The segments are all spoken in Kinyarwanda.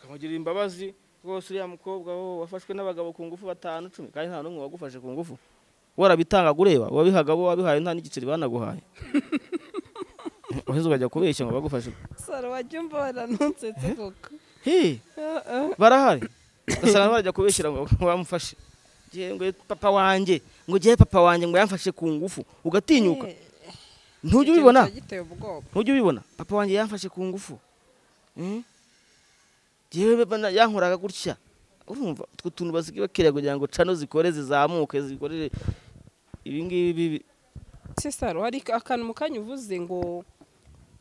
amugirira imbabazi rwose uriya mukobwa wo wafashwe n'abagabo ku ngufu batanu cumi kandi nta n'umwe wagufashe ku ngufu warabitangaga ureba wabihaga bo wabihaye nta n'igiceri banaguhaye uheze ukajya kubeshya ngo bagufashe saro wajya umbora ntunsetse koko Hi, barahari ugasanga barajya kubeshyira ngo bamufashe ngo papa wanjye ngo ugere papa wanjye ngo yamfashe ku ngufu ugatinyuka ntujya ubibona giteye ubwoba ntujya ubibona papa wanjye yamfashe ku ngufu Mm? Jewe bana yankoraga gutya urumva utwo tuntu basigaye bakiriya kugira ngo cano zikore zizamuke zikorere ibingibi bibi si saro hari akantu mu kanya uvuze ngo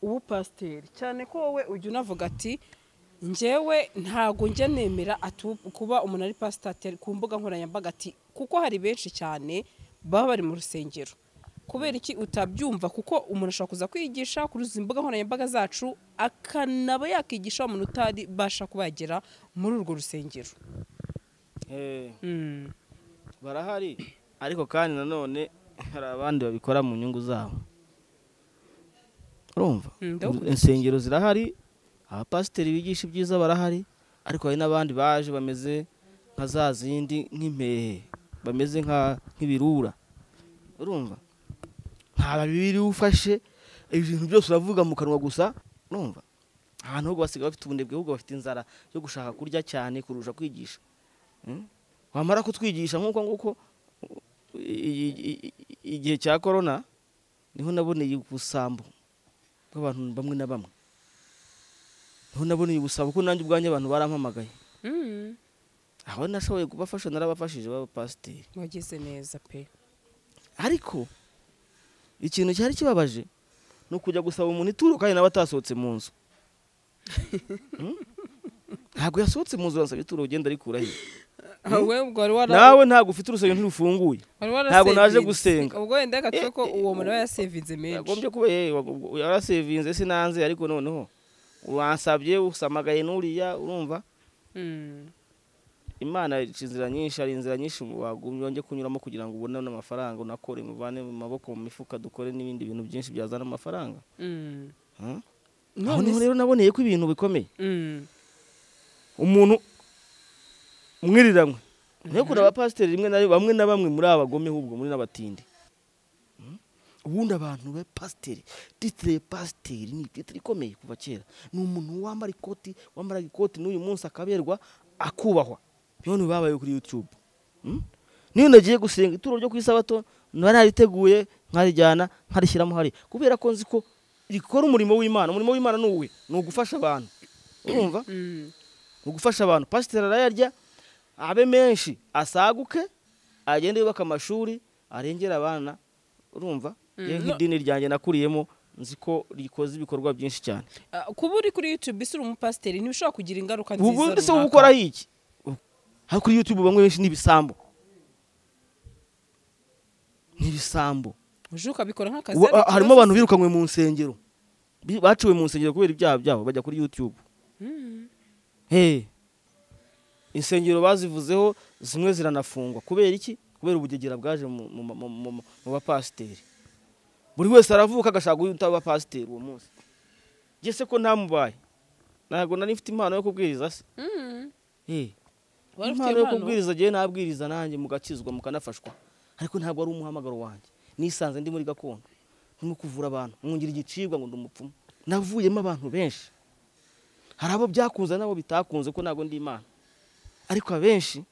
ubu pasiteri cyane ko wowe ujya unavuga ati njyewe ntabwo njya nemera atu- kuba umuntu ari pasiteri ku mbuga nkoranyambaga ati kuko hari benshi cyane baba bari mu rusengero kubera iki utabyumva kuko umuntu ashobora kuza kwigisha kuri izi mbuga nkoranyambaga zacu akanaba yakigisha umuntu utaribasha kuba yagera muri urwo rusengero Eh, Mm. barahari ariko kandi nanone hari abandi babikora mu nyungu zabo urumva Mm, ndabukurikiye. insengero zirahari abapasiteri bigisha ibyiza barahari ariko hari n'abandi baje bameze nka za zindi nk'impehe bameze nka- nk'ibirura urumva nta bibiri ufashe ibintu byose uravuga mu kanwa gusa urumva ahantu ahubwo basigaye bafite ubunebwe ahubwo bafite inzara yo gushaka kurya cyane kurusha kwigisha Mm? wamara kutwigisha nk'uko nguko i- i- i- i- igihe cya korona niho naboneye ubusambo bw'abantu bamwe na bamwe niho naboneye ubusambo kuko nanjye ubwanjye abantu barampamagaye Mm. aho nashoboye kubafasha narabafashije b'abapasiteri wagize neza pe ariko ikintu cyari kibabaje ni ukujya gusaba umuntu ituro kandi nawe atasohotse mu nzu Mm? ntabwo yasohotse mu nzu uransaba ituro ugenda arikura he wowe ubwo wari wara- nawe ntabwo ufite urusengero ntirufunguye wari warasevinze. Ntabwo naje gusenga. ubwo wenda reka tuve ko uwo muntu aba yasevinze menshi yagombye kuba ye- wago- yarasevinze sinanze ariko noneho wansabye usamagaye n'uriya urumva Mm. imana ica inzira nyinshi hari inzira nyinshi wagumye wongeye kunyuramo kugira ngo ubone n'amafaranga unakore muvane mu maboko mu mifuka dukore n'ibindi bintu byinshi byazana amafaranga Mm. Huh? aho None niho se- rero naboneye ko ibintu bikomeye Mm. umuntu umwiriramwe nayo kuri abapasiteri rimwe na rimwe bamwe na bamwe muri abagome ahubwo muri n'abatindi Mm? ubundi abantu ba pasiteri titire pasiteri ni titire ikomeye kuva kera ni umuntu wambara ikoti wambaraga ikoti n'uyu munsi akaberwa akubahwa none babaye kuri yutube Mm? niyo nagiye gusenga ituro ryo ku isabato nari nariteguye nkarijyana nkarishyiramo hari kubera ko nzi ko rikora umurimo w'imana umurimo w'imana ni uwe ni ugufasha abantu urumva Mm. mu gufasha abantu pasiteri arayarya abe menshi asaguke agende yubaka amashuri arengere abana urumva yewe no- nk'idini ryanjye nakuriyemo nzi ko rikoze ibikorwa byinshi cyane Ah, kuba uri kuri youtube isi uri umupasiteri ntibishobora kugira ingaruka nziza ubu ese runaka. uba ukora iki hano kuri yutube bamwe benshi ni ibisambo ni ibisambo uje ukabikora nk'akazi Uba- ariko harimo ikibazo- abantu birukanywe mu nsengero bi- baciwe mu nsengero kubera ibyaha byabo bajya kuri yutube Mm. Hey, insengero bazivuzeho zimwe ziranafungwa kubera iki kubera ubugegera bwaje mu- mu- mu- mu mu- mu bapasiteri buri wese aravuka agashaka guhita aba pasiteri uwo munsi njye se ko ntamubaye ntabwo nari mfite impano yo kubwiriza se Mm. Hey, Wari ufite impano yo impano? kubwiriza njyewe nabwiriza nanjye mugakizwa mukanafashwa ariko ntabwo ari umuhamagaro wanjye nisanze ndi muri gakondo ndimo kuvura abantu mwungira igicibwa ngo ndi umupfumu navuyemo abantu benshi hari abo byakunze n'abo bitakunze ko ntabwo ndi imana ariko abenshi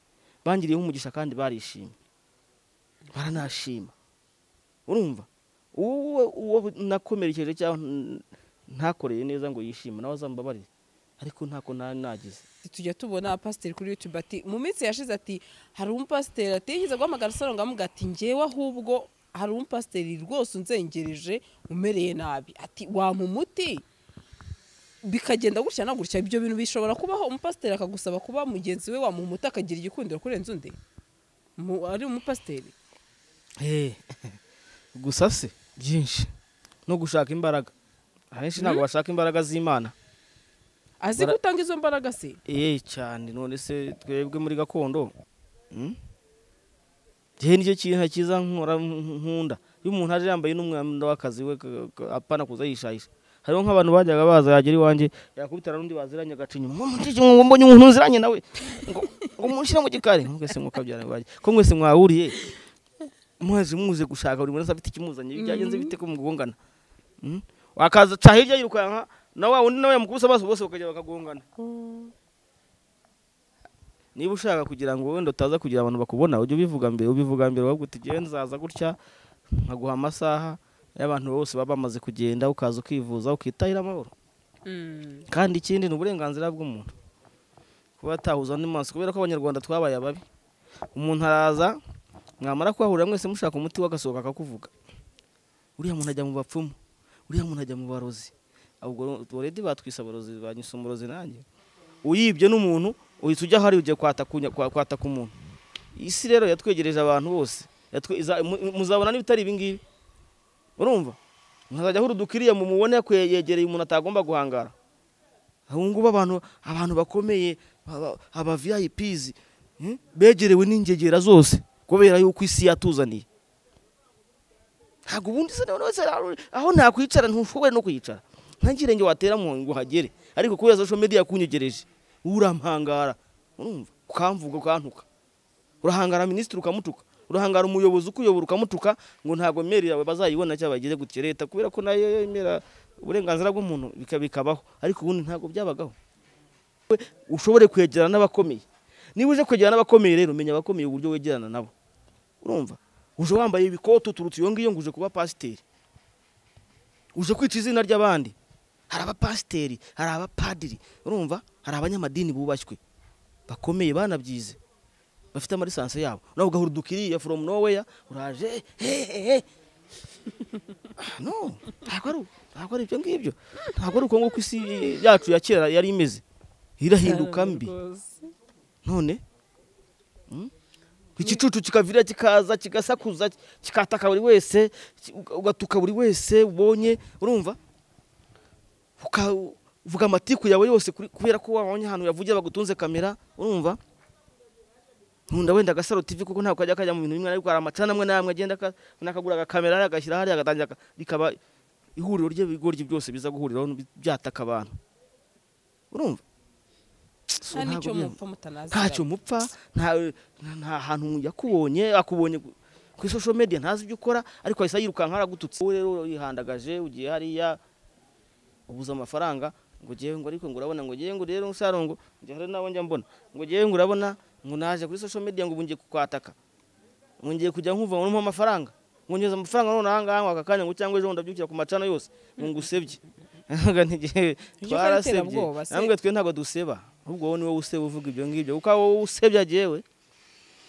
bangiriyeho umugisha kandi barishimye baranashima urumva uwo uwo nakomerekeje cyangwa n- ntakoreye neza ngo yishime nawe azambabarire ariko ntako nari nagize tujya tubona pasiteri kuri youtube ati mu minsi yashize ati hari umupasiteri atigeze guhamagara saro ngo amuga ati ngewe ahubwo hari umupasiteri rwose unzengereje umereye nabi ati wampa umuti bikagenda gutya na gutya ibyo bintu bishobora kubaho umupasiteri akagusaba kuba mugenzi we wamuha umuti akagira igikundiro kurenza undi Mu- ari umupasiteri Eh, gusa se byinshi no gushaka imbaraga ahenshi ntabwo bashaka imbaraga z'imana azi Bara- gutanga izo mbaraga se eee cyane none se twebwe muri gakondo mm? gihe nicyo kintu cyiza nkora nkunda iyo umuntu aje yambaye n'umwenda w'akazi we ka- ka- apana kuza yishayisha hariho nk'abantu bajyaga baza yagera iwanjye yakubitana n'undi baziranye agacinya ngo mbonye umuntu nziranye nawe ngo ngo munshyire mu gikari mwese mukabyara iwanjye ko mwese mwahuriye muhazi muze gushaka buri wese afite ikimuzanye byagenze bite ko mugongana Mm? wakaza ca hirya yirukanka na wa wundi nawe yamukubise amaso bose bakajya bakagongana niba ushaka kugira ngo wenda utaza kugira abantu bakubona ujye ubivuga mbere ubivuga mbere ahubwo uti "Jyewe nzaza gutya nkaguha amasaha y'abantu bose baba bamaze kugenda ukaza ukivuza ukitahira amahoro Mm. kandi ikindi ni uburenganzira bw'umuntu kuba atahuza undi maso kubera ko abanyarwanda twabaye ababi umuntu araza mwamara kuhahurira mwese mushaka umuti w'agasohoka akakuvuga uriya muntu ajya mu bapfumu uriya muntu ajya mu barozi ubwo ubwo redi batwise abarozi banyise umurozi nanjye uyibye n'umuntu uhita ujya ahari ugiye kwataka unya- kwa- kwataka umuntu isi rero yatwegereje abantu bose Yatwe- iza- mu- muzabona n'ibitari ibi ngibi urumva muzajya ahura udukiriya mu mubone ko yegereye umuntu atagomba guhangara ubu ngubu abantu abantu bakomeye aba- aba viyayipizi begerewe n'ingegera zose kubera yuko isi yatuzaniye ntabwo ubundi se none wese rero, aho nakwicara ntushobore no kwicara nta kirenge watera mu ngo uhagere ariko kubera social media yakunyegereje urampangara urumva ukamvuga ukantuka urahangara minisitiri ukamutuka urahangara umuyobozi ukuyobora ukamutuka ngo ntabwo meri yawe bazayibona cyangwa bagire gutya leta kubera ko nayo yemera uburenganzira bw'umuntu bika- bikabaho ariko ubundi ntabwo byabagaho We ushobore kwegerana n'abakomeye niba uje kwegerana n'abakomeye rero menya abakomeye uburyo wegerana nabo urumva uje wambaye ibikote uturutse iyo ngiyo ngo uje kuba pasiteri uje kwica izina ry'abandi hari abapasiteri hari abapadiri urumva hari abanyamadini bubashywe bakomeye banabyize bafite amarisansi yabo nawe ugahura udukiriya from nowhere uraje hehehe no ntabwo ari ntabwo ari ibyo ngibyo ntabwo ari uko nguko isi yacu ya kera yari imeze irahinduka Cyane mbi rwose. none Mm? igicucu kikavira kikaza kigasakuza kikataka buri wese ki- uga- ugatuka buri wese ubonye urumva Uka- uvuga amatiku yawe yose kuri- kubera ko wabonye ahantu yavugiye bagutunze kamera urumva nkunda wenda agasaro tv kuko ntabwo kajya kajya mu bintu bimwe ariko hari amacana amwe n'amwe agenda aka- nakagura agakamera hariya agashyira hariya agatangira aka- rikaba ihuriro ry'ibigoryi byose biza guhuriraho n'bi- byataka abantu urumva So, nta ntabwo n'icyo byaba- mupfa mutanaziranye ntacyo mupfa nta nta hantu yakubonye akubonye ku- ku social media ntazi ibyo ukora ariko ahise yirukanka aragututse wowe rero yihandagaje ugiye hariya ubuze amafaranga ngo ngewe ngo ariko ngo urabona ngo ngewe ngo rero saro ngo njya hari nabo njya mbona ngo ngewe ngo urabona ngo naje kuri social media ngo ubu ngiye kukwataka ngo ngiye kujya nkumva ngo numpa amafaranga ngo ngeze amafaranga none aha ngaha ngo aka kanya ngo cyangwa ejo ndabyukira ku macana yose ngo ngusebye ntabwo ntigihe Ibyo ukora bitera twarasebye ubwoba se. namwe twe ntabwo duseba ahubwo wowe niwe useba uvuga ibyo ngibyo kuko wowe usebya agewe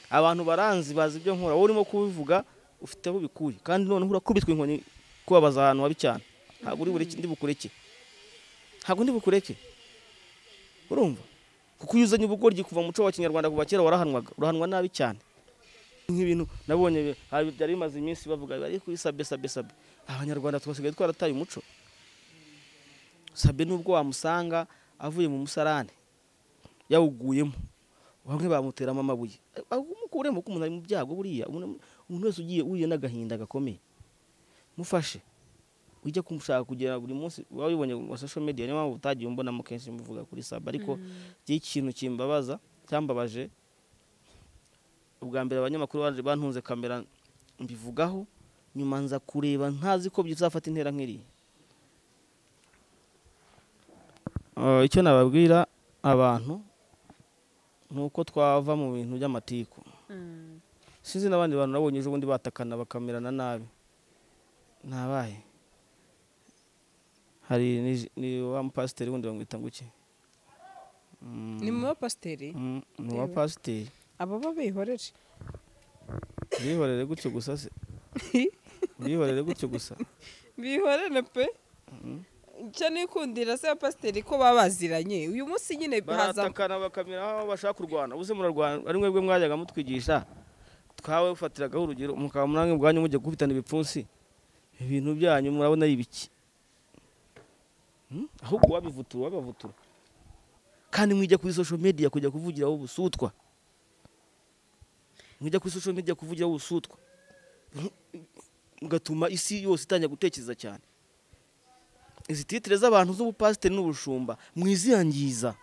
abantu baranzi bazi ibyo nkora wowe urimo kubivuga ufite aho ubikuye kandi noneho urakubitwa inkoni kubabaza ahantu habi cyane ntabwo uri bureke ndi bukureke ntabwo ndi bukureke urumva kuko iyo uzanye ubugoryi kuva mu muco wa kinyarwanda kuva kera warahanwaga urahanwa nabi cyane nk'ibintu nabonye bi- hari- byari bimaze iminsi bavuga bari kubisabe sabe sabe abanyarwanda twasigaye twarataye umuco sabe nubwo wamusanga avuye mu musarane yawuguyemo bamwe bamuteramo amabuye umukuremo ko umuntu ari mu byago buriya umuntu umuntu wese ugiye uhuye n'agahinda gakomeye mufashe ujya kumushaka kugira buri munsi waba ubibonye mu social media niyo mpamvu utagiye umbonamo kenshi muvuga kuri saba ariko igihe ikintu kimbabaza cyambabaje ubwa mbere abanyamakuru baje bantunze kamera mbivugaho nyuma nza kureba ntazi ko bizafata intera nk'iriya Eh, icyo nababwira abantu ni uko twava mu bintu by'amatiku Mm. sinzi n'abandi bantu nabonye ejo bundi batakana bakamerana nabi nabaye hari ni- ni wa mupasiteri wundi bamwita ngo iki Mm, ni mu bapasiteri mm, ni wa Yewe. pasiteri ababa bihoreje urihorere gutyo gusa se urihorere gutyo gusa bihorere pe icyo nikundira se abapasiteri ko baba baziranye uyu munsi nyine haza baratakana bakamera aho bashaka kurwana ubuze murarwana ari mwebwe mwajyaga mutwigisha twawe ufatiragaho urugero mukaba murange ubwanyu mujya gukubitana ibipfunsi ibintu byanyu murabona ari ibiki Hmm? ahubwo wabivutura wabavutura kandi mwijya kuri social media kujya kuvugiraho ubusutwa mwijya kuri social media kuvugiraho ubusutwa mugatuma isi yose itangira gutekereza cyane izi titire z'abantu z'ubupasiteri n'ubushumba mwiziyangiza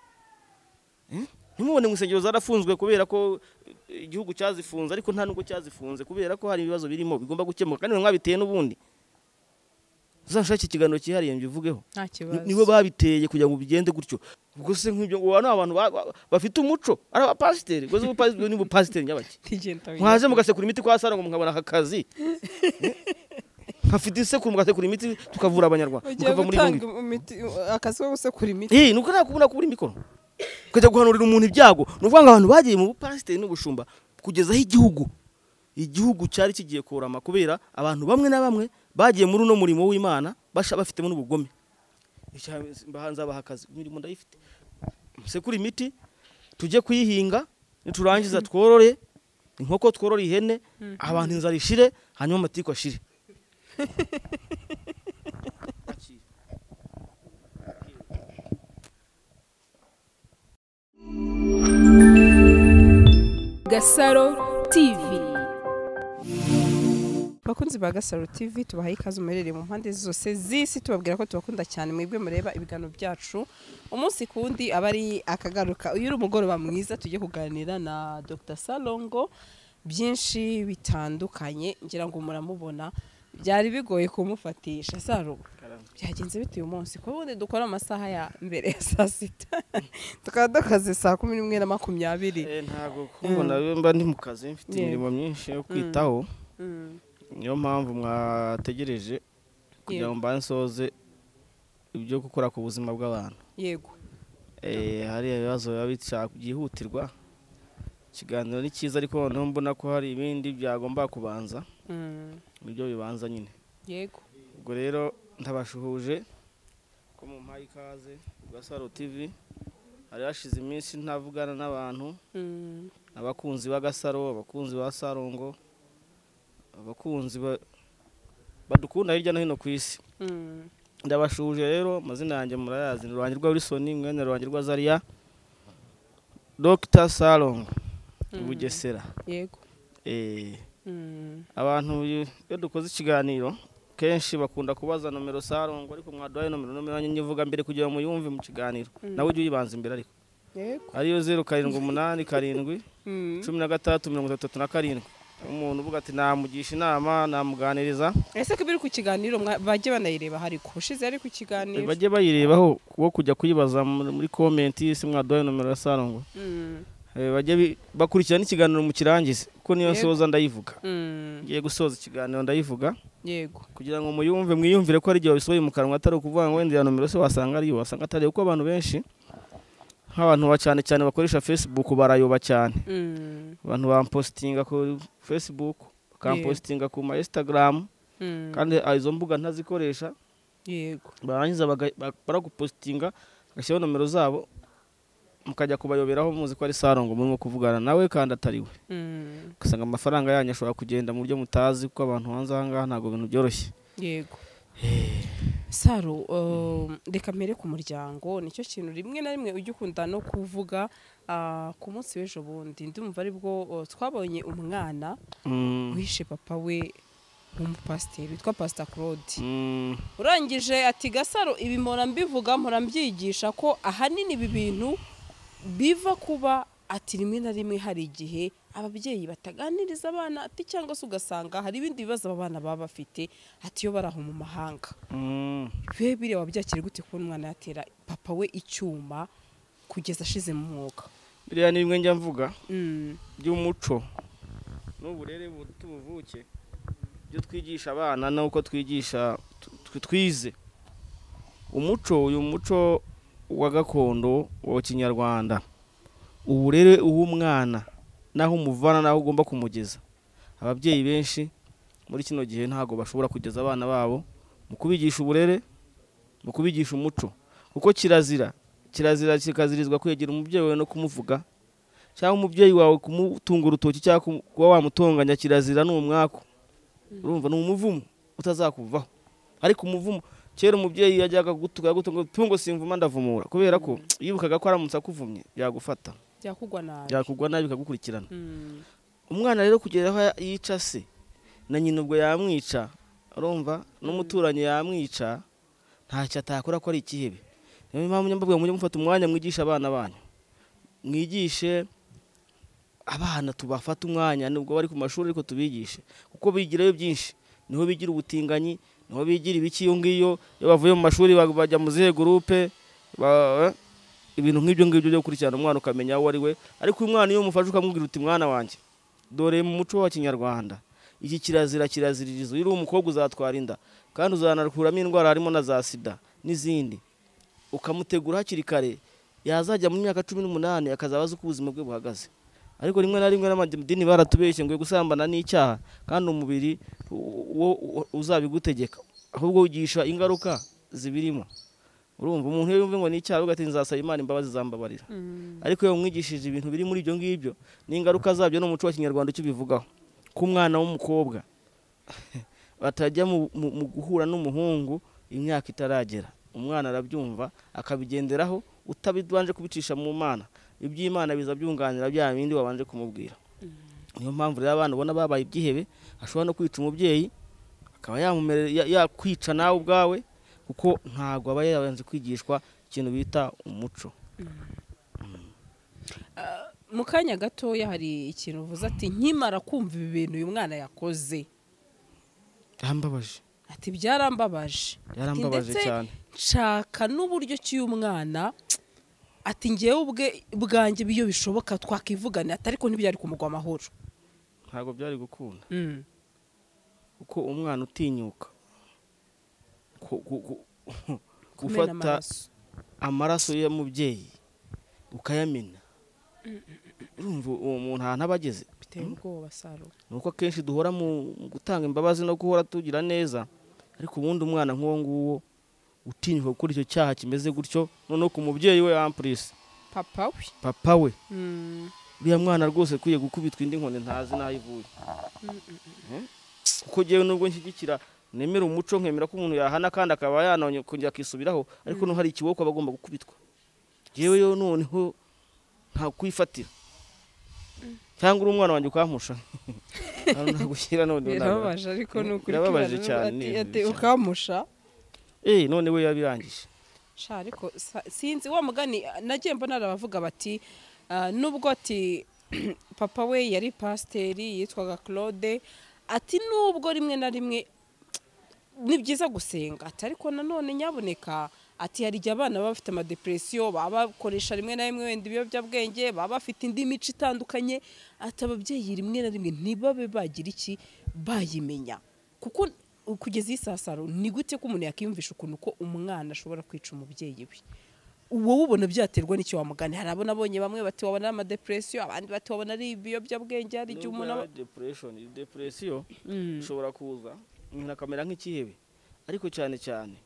ntimubone mu insengero zarafunzwe kubera ko igihugu cyazifunze ariko nta nubwo cyazifunze kubera ko hari ibibazo birimo bigomba gukemuka kandi mwabiteye n'ubundi uzashake ikiganiro cyihariye mbivugeho nta kibazo nibo babiteye kugira ngo bigende gutyo ubwo se nk'ibyo ngo ni abantu ba- ba- bafite umuco ari abapasiteri ubwo se ubupasiteri ni ubupasiteri nyabaki ntigenda mwaje mugasekura imiti kwa sara ngo mukabona aka kazi nkafite isekuru mugasekura imiti tukavura abanyarwanda ugiye mukava muri gutanga yombi imiti akazi ko gusekura imiti Eh, nuko nta kubona kubura imikoro ukajya guhanurira umuntu ibyago ni ukuvuga ngo abantu bagiye mu bupasiteri n'ubushumba kugeza aho igihugu igihugu cyari kigiye kurama kubera abantu bamwe na bamwe bagiye muri uno murimo w'imana basha bafitemo n'ubugome mbahanze abaha akazi imirimo ndayifite musekure imiti tujye kuyihinga niturangiza tworore inkoko tworore ihene abantu inzara ishire hanyuma amatiku ashire Gasaro TV. bakunzi ba gasaro tv tubahaye ikaze muherereye mu mpande zose z'isi tubabwira ko tubakunda cyane mwebwe mureba ibiganiro byacu umunsi ku wundi aba ari akagaruka uyu uri umugoroba mwiza tujye kuganira na dr salongo byinshi bitandukanye ngira ngo muramubona byari bigoye kumufatisha saro byagenze bite uyu munsi kuko ubundi dukora amasaha ya mbere ya saa sita tukaba dukaze saa kumi n'imwe na makumyabiri ntabwo kubona mba ndi mu kazi mfite Yego. imirimo myinshi yo kwitaho Mm. niyo mpamvu mwategereje kugira ngo mbanze nsoze ibyo gukora ku buzima bw'abantu yego Eh, hari ibibazo biba bishaka byihutirwa ikiganiro ni cyiza ariko noneho mbona ko hari ibindi byagomba kubanza Mm. nibyo bibanza nyine yego ubwo rero ndabashuhuje ko mu mpaye ikaze bwa saro tivi hari hashize iminsi ntavugana n'abantu Mm. abakunzi b'agasaro abakunzi ba sarongo abakunzi ba- badukunda hirya no hino ku isi Mm. ndabashuje rero amazina yanjye murayazi ni ruhangi rwa wilsoni mwene ruhangi rwa zaria dr salon bugesera yego Eh, Mm. abantu iyo- iyo dukoze ikiganiro kenshi bakunda kubaza nomero sarongo ariko mwaduhaye nomero nomero yanjye nyivuga mbere kugira ngo muyumve mu kiganiro nawe ujye uyibanza imbere ariko yego ariyo zeru karindwi umunani karindwi cumi na gatandatu mirongo itatu na karindwi umuntu uvuga ati namugisha inama namuganiriza ese ko ibiri ku kiganiro mwa- bajye banayireba hari ku ushize ari ku kiganiro bajye bayirebaho wo kujya kuyibaza muri muri komenti si mwaduhaye nomero ya sarongo Mm. Eh, bajye bi- bakurikirana ikiganiro mu kirangize kuko niyo Yego. nsoza ndayivuga Mm. ngiye gusoza ikiganiro ndayivuga yego kugira ngo muyumve mwiyumvire ko ari igihe wabisohoye mu kanwa atari ukuvuga ngo wenda iya nomero se wasanga ariyo wasanga atariyo kuko abantu benshi nk'abantu ba cyane cyane bakoresha facebook barayoba cyane Mm. abantu bampositinga ku facebook bakampositinga ku ma instagram Mm. kandi ah, izo mbuga ntazikoresha yego barangiza baga- ba- baragupositinga bagashyiraho nomero zabo mukajya kubayoberaho muzi ko ari sarongo murimo kuvugana nawe kandi atari we Mm. ugasanga amafaranga yanyu ashobora kugenda mu buryo mutazi kuko abantu hanze aha ngaha ntabwo ibintu byoroshye yego saro um, reka mbere ku muryango nicyo kintu rimwe na rimwe ujya ukunda no kuvuga ah, ku munsi w'ejo bundi ndumva aribwo oh, twabonye umwana Mm, wishe papa we w'umupasiteri witwa pasita claude mm, urangije ati gasaro ibi mpora mbivuga mpora mbyigisha ko ahanini ibi bintu biva kuba ati rimwe na rimwe hari igihe ababyeyi bataganiriza abana ati cyangwa se ugasanga hari ibindi bibazo aba bana baba bafite ati iyo bari aho mu mahanga mm. bibe biriya wabyakira gute kubona umwana yatera papa we icyuma kugeza ashize mu mwuga biriya ni bimwe njya mvuga Mm, by'umuco n'uburere bu- tubuvuke ibyo twigisha abana n'uko twigisha tw- twize umuco uyu muco wa gakondo wa kinyarwanda uburere uw'umwana n'aho umuvana n'aho ugomba kumugeza ababyeyi benshi muri kino gihe ntabwo bashobora kugeza abana babo mu kubigisha uburere mu kubigisha umuco kuko kirazira kirazira kikazirizwa kwegera umubyeyi wawe no kumuvuga cyangwa umubyeyi wawe kumutunga urutoki cyangwa kum- kuba wamutonganya kirazira ni umwaku urumva ni umuvumo utazakuvaho ariko umuvumo kera umubyeyi yajyaga gutuka gutunga tungo simvuma ndavumura kubera ko yibukaga ko aramutse akuvumye byagufata byakugwa nabi byakugwa nabi bikagukurikirana Mm, umwana rero kugera aho yica se na nyina ubwo yamwica urumva n'umuturanyi yamwica ntacyo atakora ko ari ikihebe niyo mpamvu nyamubwira mujye mufata umwanya mwigisha abana banyu mwigishe abana tubafata umwanya nubwo bari ku mashuri ariko tubigishe kuko bigirayo byinshi niho bigira ubutinganyi niho bigira ibiki iyo ngiyo iyo bavuye mu mashuri ba- bajya mu zihe gurupe ba- ibintu nk'ibyo ngibyo byo gukurikirana umwana ukamenya uwo ari we ariko uyu mwana iyo umufashe ukamubwira uti mwana wanjye dore mu muco wa kinyarwanda iki kirazira kiraziririza iyo uri umukobwa uzatwara inda kandi uzanakuramo indwara harimo na za sida n'izindi ukamutegura hakiri kare yazajya mu myaka cumi n'umunani akazaba azi uko ubuzima bwe buhagaze ariko rimwe na rimwe n'amadini baratubeshye ngo gusambana n'icyaha kandi umubiri u- wo wo- uzabigutegeka ahubwo wigisha ingaruka zibirimo urumva umuntu iyo yumva ngo ni icyaha ugati nzasaba imana imbabazi zambabarira ariko iyo umwigishije ibintu biri muri ibyo ngibyo n'ingaruka zabyo n'umuco wa kinyarwanda icyo ubivugaho ko umwana w'umukobwa batajya mu, mu, mu guhura n'umuhungu imyaka itaragera umwana arabyumva akabigenderaho utabanje kubicisha mu mana iby'imana biza byunganira bya bindi wabanje kumubwira niyo mpamvu rero abana ubona babaye ibyihebe ashobora no kwica umubyeyi akaba yamumere- ya- yakwica nawe ubwawe kuko ntabwo aba yabanje kwigishwa ikintu bita umuco mu kanya gatoya hari ikintu uvuze ati nkimara kumva ibi bintu uyu mwana yakoze yarambabaje ati byarambabaje Ati, yarambabaje ndetse cyane nshaka n'uburyo ki uyu mwana ati ngewe ubwe bwanjye biyo bishoboka twakivugana ati ariko ntibyari kumugwa amahoro ntabwo byari gukunda Mm. kuko umwana utinyuka ku- ku- ku- Kumena gufata amaraso. amaraso y'umubyeyi ukayamena urumva uwo muntu ahantu aba ageze biteye ubwoba saro ni uko akenshi duhora mu mu gutanga imbabazi no guhora tugira neza ariko ubundi umwana nk'uwo nguwo utinyuka gukora icyo cyaha kimeze gutyo noneho ku mubyeyi we ampurisi papa we papa we Mm. uriya mwana rwose akwiye gukubitwa indi nkoni ntazi n'aho ivuye Eh? kuko ngewe nubwo nshyigikira nemera umuco nkemera ko umuntu yahana kandi akaba yanonye kongera akisubiraho ariko no hari ikiwoko aba agomba gukubitwa ngewe yo noneho nta kwifatira cyangwa uri umwana wanjye ukampusha nagushyira noneho ntabwo- birababaje ariko ni ukuri Birababaje kibazo. cyane, Ati- ni ati bibi cyane. ukamusha Eh, none we yabirangije sha ariko sa- sinzi wa mugani ah, nagiye mbona hari abavuga bati ah, nubwo ati papa we yari pasiteri yitwaga claude ati nubwo rimwe na rimwe ni byiza gusenga ati ariko nanone nyaboneka ati hari igihe abana baba bafite amadepresiyo baba bakoresha rimwe na rimwe wenda ibiyobyabwenge baba bafite indi mico itandukanye ati ababyeyi rimwe na rimwe ntibabe bagira iki bayimenya kuko kugeza iyi saa saro ni gute ko umuntu yakiyumvisha ukuntu ko umwana ashobora kwica umubyeyi we wowe ubona byaterwa n'icyo wamugana hari abona abonye bamwe bati wabona ari amadepresiyo abandi bati wabona ari ibiyobyabwenge hari igihe umuntu aba- depression depression Mm. ishobora kuza umuntu akamera nk'ikihebe ariko cyane cyane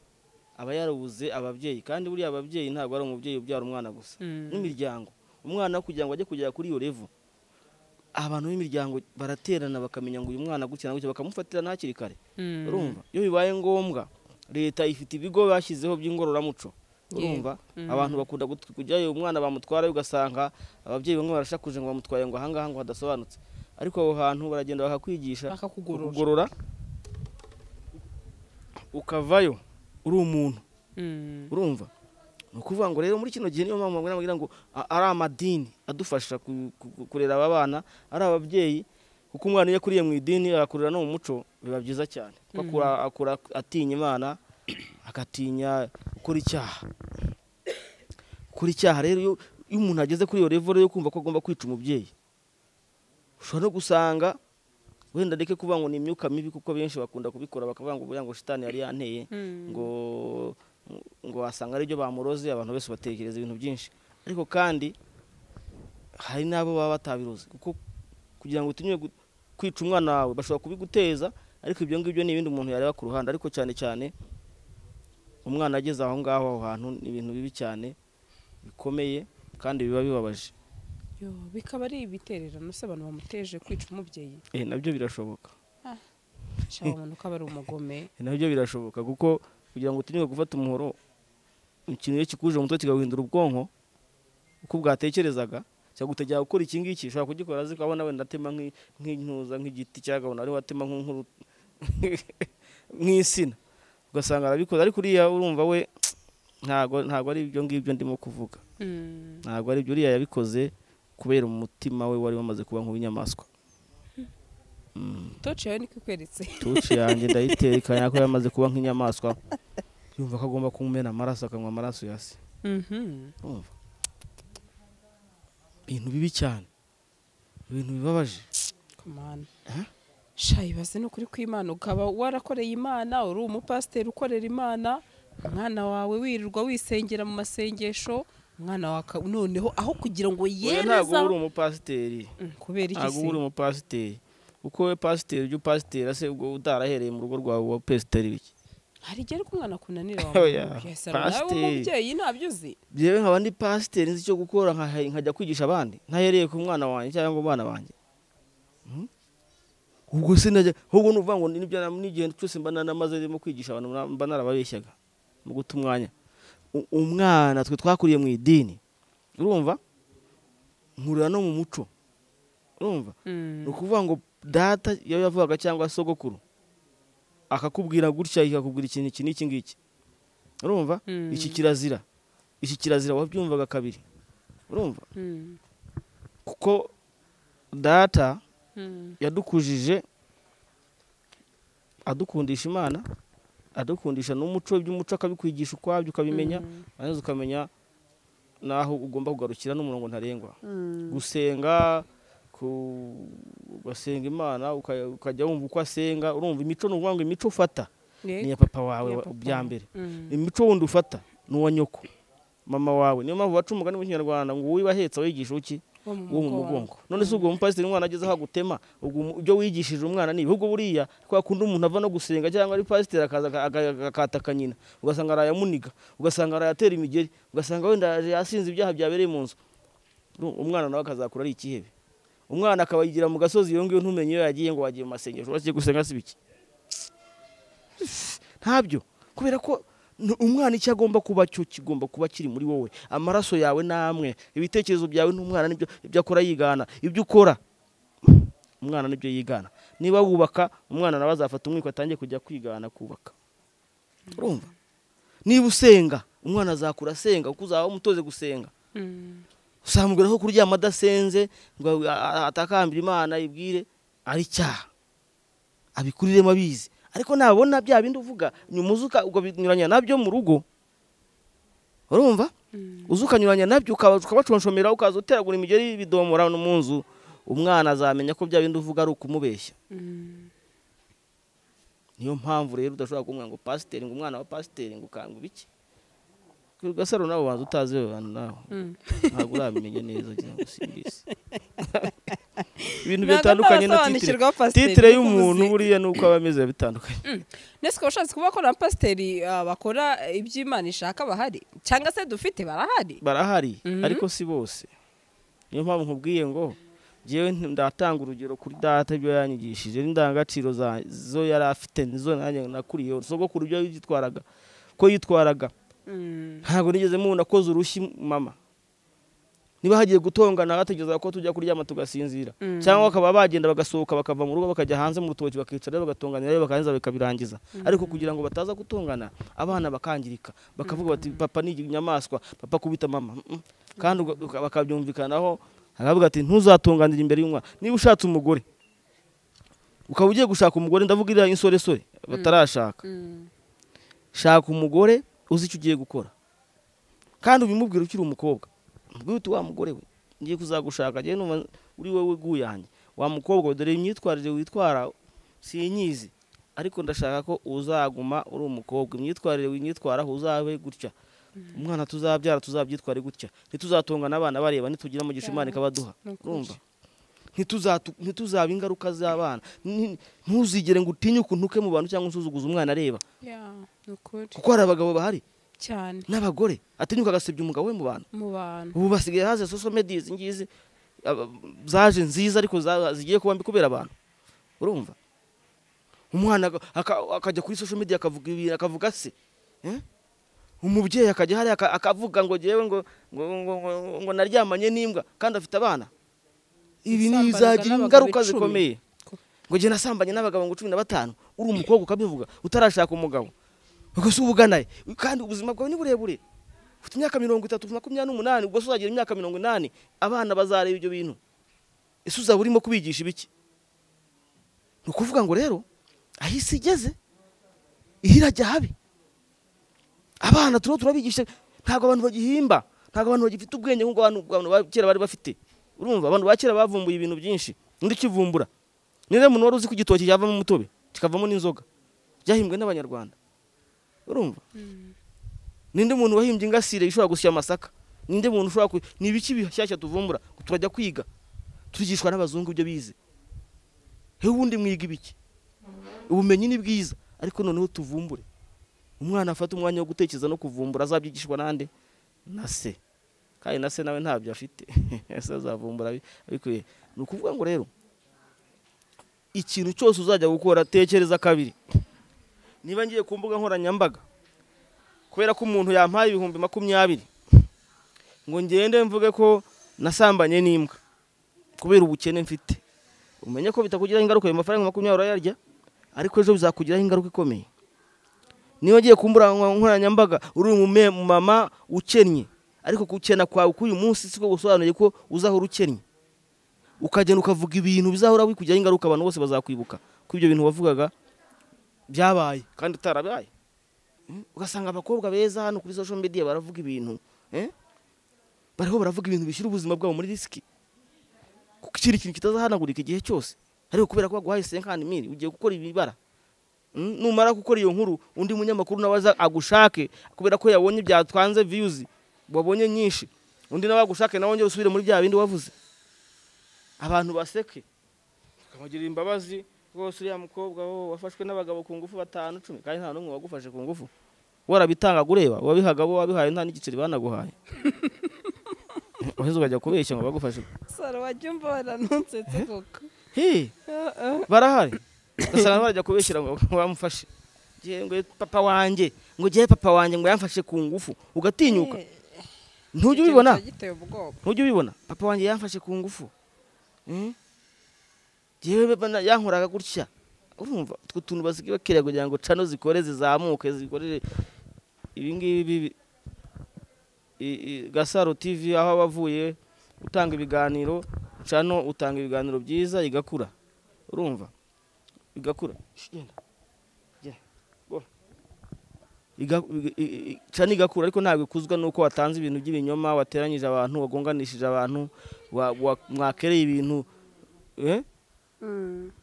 aba yarabuze ababyeyi kandi buriya ababyeyi ntabwo ari umubyeyi ubyara umwana gusa Mm. n'imiryango umwana kugira ngo ajye kugera kuri iyo revu abantu b'imiryango baraterana bakamenya ngo uyu mwana gutya na gutya bakamufatira na hakiri kare Mm. urumva iyo bibaye ngombwa leta ifite ibigo bashyizeho by'ingororamuco urumva abantu bakunda gut- kujyayo umwana bamutwara ugasanga ababyeyi bamwe barashakuje ngo bamutwaye ngo ahangaha ngo hadasobanutse ariko aho hantu baragenda bakakwigisha Bakakugorora. bakakugorora, ukavayo uri umuntu Mm. urumva ni ukuvuga ngo rero muri kino gihe niyo mpamvu bagira bagira ngo a- ari amadini adufasha ku- ku- kurera aba bana ari ababyeyi kuko umwana iyo akuriye mu idini agakurira no mu muco biba byiza cyane kuko akura, akura atinya imana agatinya gukora icyaha gukora icyaha rero iyo iyo umuntu ageze kuri iyo level yo kumva ko agomba kwica umubyeyi ushobora no gusanga wenda ndeke kuvuga ngo ni imyuka mibi kuko benshi bakunda kubikora bakavuga ngo buriya ngo shitani yari yanteye ngo ngo wasanga ari byo bamuroze abantu bose batekereza ibintu byinshi ariko kandi hari n'abo baba batabiroze kuko kugira ngo utinywe gu- kwica umwana wawe bashobora kubiguteza ariko ibyo ngibyo ni ibindi umuntu yareba ku ruhande ariko cyane cyane umwana ageze aho ngaho aho hantu ni ibintu bibi cyane bikomeye kandi biba bibabaje Yo, bikaba ari ibitererano se abantu bamuteje kwica umubyeyi Eh, nabyo birashoboka cyangwa umuntu ukaba ari umugome nabyo birashoboka kuko kugira ngo utinyuke gufata umuhoro ikintu iyo kikuje mu mutwe kigahindura ubwonko uko bwatekerezaga cyangwa utajya gukora iki ngiki ushobora kugikora azi ko abona wenda atema nk'i- nk'intuza nk'igiti cyangwa abona ariho atema nk'uru- nk'insina ugasanga arabikoze ariko uriya urumva we ntago ntago ari ibyo ngibyo ndimo kuvuga ntago ari ibyo uriya yabikoze kubera umutima we wari wamaze kuba nk'uw'inyamaswa toci yawe niko ikweretse tuci yanjye ndayitekanya ko yamaze kuba nk'inyamaswa yumva ko agomba kumena amaraso akanywa amaraso ya se Mhm. urumva ibintu bibi cyane ibintu bibabaje Come Aha. shayi baze ni ukuri kw'imana ukaba warakoreye imana uri umupasiteri ukorera imana umwana wawe wirirwa wisengera mu masengesho umwana wawe aka- noneho aho kugira ngo Oya, ntabwo yereza uri umupasiteri Mm, kubera iki ntabwo uba uri se umupasiteri kuko we pasiteri ujya upasitera se ubwo utarahereye mu rugo rwawe wa pesiteri wiki hari igihe ariko umwana akunanira Oya, nawe pasiteri. umubyeyi ntabyo uzi byewe nkaba ndi pasiteri nzi icyo gukora nkahe- nkajya kwigisha abandi ntahereye ku mwana wanjye cyangwa ku bana banjye Mhm. ubwo se najya ahubwo ni ukuvuga ngo ni- nibyo na- n'igihe cyose mba naramaze ndimo kwigisha abantu mba- mba narababeshyaga mu guta umwanya U- umwana twe twakuriye mu idini urumva nkurira no mu muco urumva Mm. ni ukuvuga ngo data iyo yavugaga cyangwa sogokuru akakubwira gutya akakubwira ikintu iki n'iki ngiki urumva Mm. iki kirazira iki kirazira wabyumvaga kabiri urumva Mm. kuko data Mm. yadukujije adukundisha imana adukundisha n'umuco iby'umuco akabikwigisha ukwabyo ukabimenya Mm. maze ukamenya n'aho ugomba kugarukira n'umurongo ntarengwa Mm. gusenga ku- ugasenga imana uka- ukajya wumva uko asenga urumva imico ni ukuvuga ngo imico ufata Eh? ni iya papa wawe Iya wa- papa. bya mbere Mm. imico wundi ufata ni uwa nyoko mama wawe niyo mpamvu baca umugani mu kinyarwanda ngo uwo ibahetse wigisha uki wo uwo mu mugongo none se ubwo umupasiteri umwana ageze aho agutema ubwo umu- ibyo wigishije umwana ni ibihugu buriya kwa kundi umuntu ava no gusenga cyangwa ari pasiteri akaza aka- aka- akataka nyina ugasanga arayamuniga ugasanga arayatera imigeri ugasanga wenda yasinze ibyaha byabereye mu nzu Uru- umwana nawe akazakura ari ikihebe umwana akaba yigira mu gasozi iyo ngiyo ntumenye iyo yagiye ngo wagiye mu masengesho wagiye gusenga si biki ntabyo kubera ko n- umwana icyo agomba kuba cyo kigomba kuba kiri muri wowe amaraso yawe namwe ibitekerezo byawe n'umwana nibyo ibyo akora yigana ibyo ukora umwana nibyo yigana niba wubaka umwana nawe azafata umwiko atangiye kujya kwigana kubaka urumva niba usenga umwana azakura asenga kuko uzaba umutoze gusenga Mm. usambwira ko kuryama adasenze ngo a- a- atakambira imana ibwire ari icyaha abikuriremo abizi ariko nabona bya bindi uvuga nyuma uzuka ukanyuranya nabyo mu rugo urumva Mm. uzi ukanyuranya nabyo ukaba- ukabaconshomera ukaza uteragura imigeri bidomora no mu nzu umwana azamenya ko bya bindi uvuga ari ukumubeshya Mm. niyo mpamvu rero udashobora kumubwira ngo pasiteri ngo umwana wa pasiteri ngo ukanga ibiki gasaro nawe ubanza utazi we bantu nawe Mm. ntabwo uramenya neza kugira ngo usimbise ibintu Ntabwo bitandukanye na titire ntabasobanukirwa pasiteri, titire niko y'umuntu uvuze. buriya nuko aba ameze bitandukanye nese ukaba ushatse kuba ko na pasiteri ah, bakora ibyo imana ishaka bahari cyangwa se dufite barahari barahari Mhm. ariko si bose niyo mpamvu nkubwiye ngo ngewe nti- ndatanga urugero kuri data ibyo yanyigishije n'indangagaciro za- zo yari afite nizo nanjye nakuriyeho sogokuru ibyo yitwaraga ko yitwaraga ntabwo nigeze mubona akoze urushyi mama niba hagiye gutongana bategereza ko tujya kuryama tugasinzira Mm. cyangwa bakaba bagenda bagasohoka bakava mu rugo bakajya hanze mu rutoki bakicara bagatonganira bakarangiza bikabirangiza ariko kugira ngo bataza gutongana abana bakangirika bakavuga bati papa ni inyamaswa papa kubita mama Mm, mm. kandi uga- uka- bakabyumvikanaho aravuga ati ntuzatonganire imbere y'umwana niba ushatse umugore ukaba ugiye gushaka umugore ndavuga iriya insoresore batarashaka shaka umugore uzi icyo ugiye gukora kandi ubimubwira ukiri umukobwa ubwira uti wa mugore we ngiye kuzagushaka njyewe numva uri wowe guyanjye wa mukobwa we dore imyitwarire witwara sinyizi ariko ndashaka ko uzaguma uri umukobwa imyitwarire winyitwaraho uzabe gutya umwana tuzabyara tuzabyitware gutya ntituzatongana abana bareba ntitugira umugisha imana ikabaduha Ni ukuri. urumva Ntituzatu- ntituzaba ingaruka z'abana Ni- ntuzigere ngo utinye ukuntuke mu bantu cyangwa usuzuguze umwana areba kuko hari abagabo bahari cyane n'abagore atinyuka agasebya umugabo we mu bantu mu bantu ubu basigaye haze soso media izi ngizi aba- zaje nziza ariko za- zigiye kuba mbi kubera abantu urumva umwana aga- aka- akajya kuri social media akavuga ibintu akavuga se Eh? umubyeyi akajya hariya aka- akavuga ngo jewe ngo ngo, ngo, ngo, ngo naryamanye n'imbwa kandi afite abana ibi ni Gusambana bizagira n'abagabo ingaruka icumi. zikomeye ngo jye nasambanye n'abagabo ngo cumi na batanu uri umukobwa ukabivuga utarashaka umugabo ubwo se uba ugana he kandi ubuzima bwawe ni burebure ufite imyaka mirongo itatu makumyabiri n'umunani ubwo se uzagira imyaka mirongo inani abana bazareba ibyo bintu ese uzaba urimo kubigisha ibiki ni ukuvuga ngo rero aho isi igeze iyo irajya habi abana turiho turabigisha ntabwo abantu bagihimba ntabwo abantu bagifite ubwenge nk'ubwo abantu abantu ba kera bari bafite urumva abantu ba kera bavumbuye ibintu byinshi undi ukivumbura niba umuntu wari uzi ko igitoki cyavamo umutobe kikavamo n'inzoga byahimbwe n'abanyarwanda urumva ninde muntu wahimbye ingasire ishobora gusya amasaka ninde muntu ushobora ku ni ibiki bishyashya tuvumbura turajya kwiga turigishwa n'abazungu ibyo bize hehe ubundi mwiga ibiki ubumenyi ni bwiza ariko noneho tuvumbure umwana afata umwanya wo gutekereza no kuvumbura azabyigishwa n'ande na se kandi na se nawe ntabyo afite ese azavumbura abi- abikuye ni ukuvuga ngo rero ikintu cyose uzajya gukora tekereza kabiri niba ngiye ku mbuga nkoranyambaga kubera ko umuntu yampaye ibihumbi makumyabiri ngo ngende mvuge ko nasambanye n'imbwa kubera ubukene mfite umenye ko bitakugiraho ingaruka ayo mafaranga makumyabiri urayarya ariko ejo bizakugiraho ingaruka ikomeye niba ugiye ku mbuga nkoranyambaga uri umu mama ukennye ariko gukena kwawe k'uyu munsi siko gusobanuye ko uzahora ukennye ukagenda ukavuga ibintu bizahora bikugiraho ingaruka abantu bose bazakwibuka ko ibyo bintu wavugaga byabaye kandi utarabaye Mm, ugasanga abakobwa beza hano kuri social media baravuga ibintu eh? bariho baravuga ibintu bishyira ubuzima bwabo muri risiki kuko ikindi kintu kitazahanagurika igihe cyose ariko kubera ko baguhaye senkani miri ugiye gukora ibibara Mm, numara gukora iyo nkuru undi munyamakuru nawe aza agushake kubera ko yabonye byatwanze viyuzi wabonye nyinshi undi nawe agushake nawe wongere usubire muri bya bindi wavuze abantu baseke tukamugirira imbabazi rwose uriya mukobwa wo wafashwe n'abagabo ku ngufu batanu cumi kandi nta n'umwe wagufashe ku ngufu warabitangaga ureba wabihaga bo wabihaye nta n'igiceri banaguhaye uheze ukajya kubeshya ngo bagufashe saro wajya umbora ntunsetse koko Hey, barahari ugasanga barajya kubeshyira ngo bamufashe Ngiye ngo papa wanjye ngo jye papa wanjye ngo yamfashe ku ngufu ugatinyuka ntujya ubibona giteye ubwoba ntujya ubibona papa wanjye yamfashe ku ngufu Mm? Jewe bana yankoraga gutya urumva utwo tuntu bazigira kugira ngo cano zikore zizamuke zikorere ibi ngibi bibi- i- i- gasaro tv aho aba avuye utanga ibiganiro cano utanga ibiganiro byiza igakura urumva igakura Shh, genda. Genda. Bora. Iga- iga- i- i- cano igakura ariko ntabwo ikuzwa nuko watanze ibintu by'ibinyoma wateranyije abantu wagonganishije abantu wa- wa- mwakereye ibintu eh?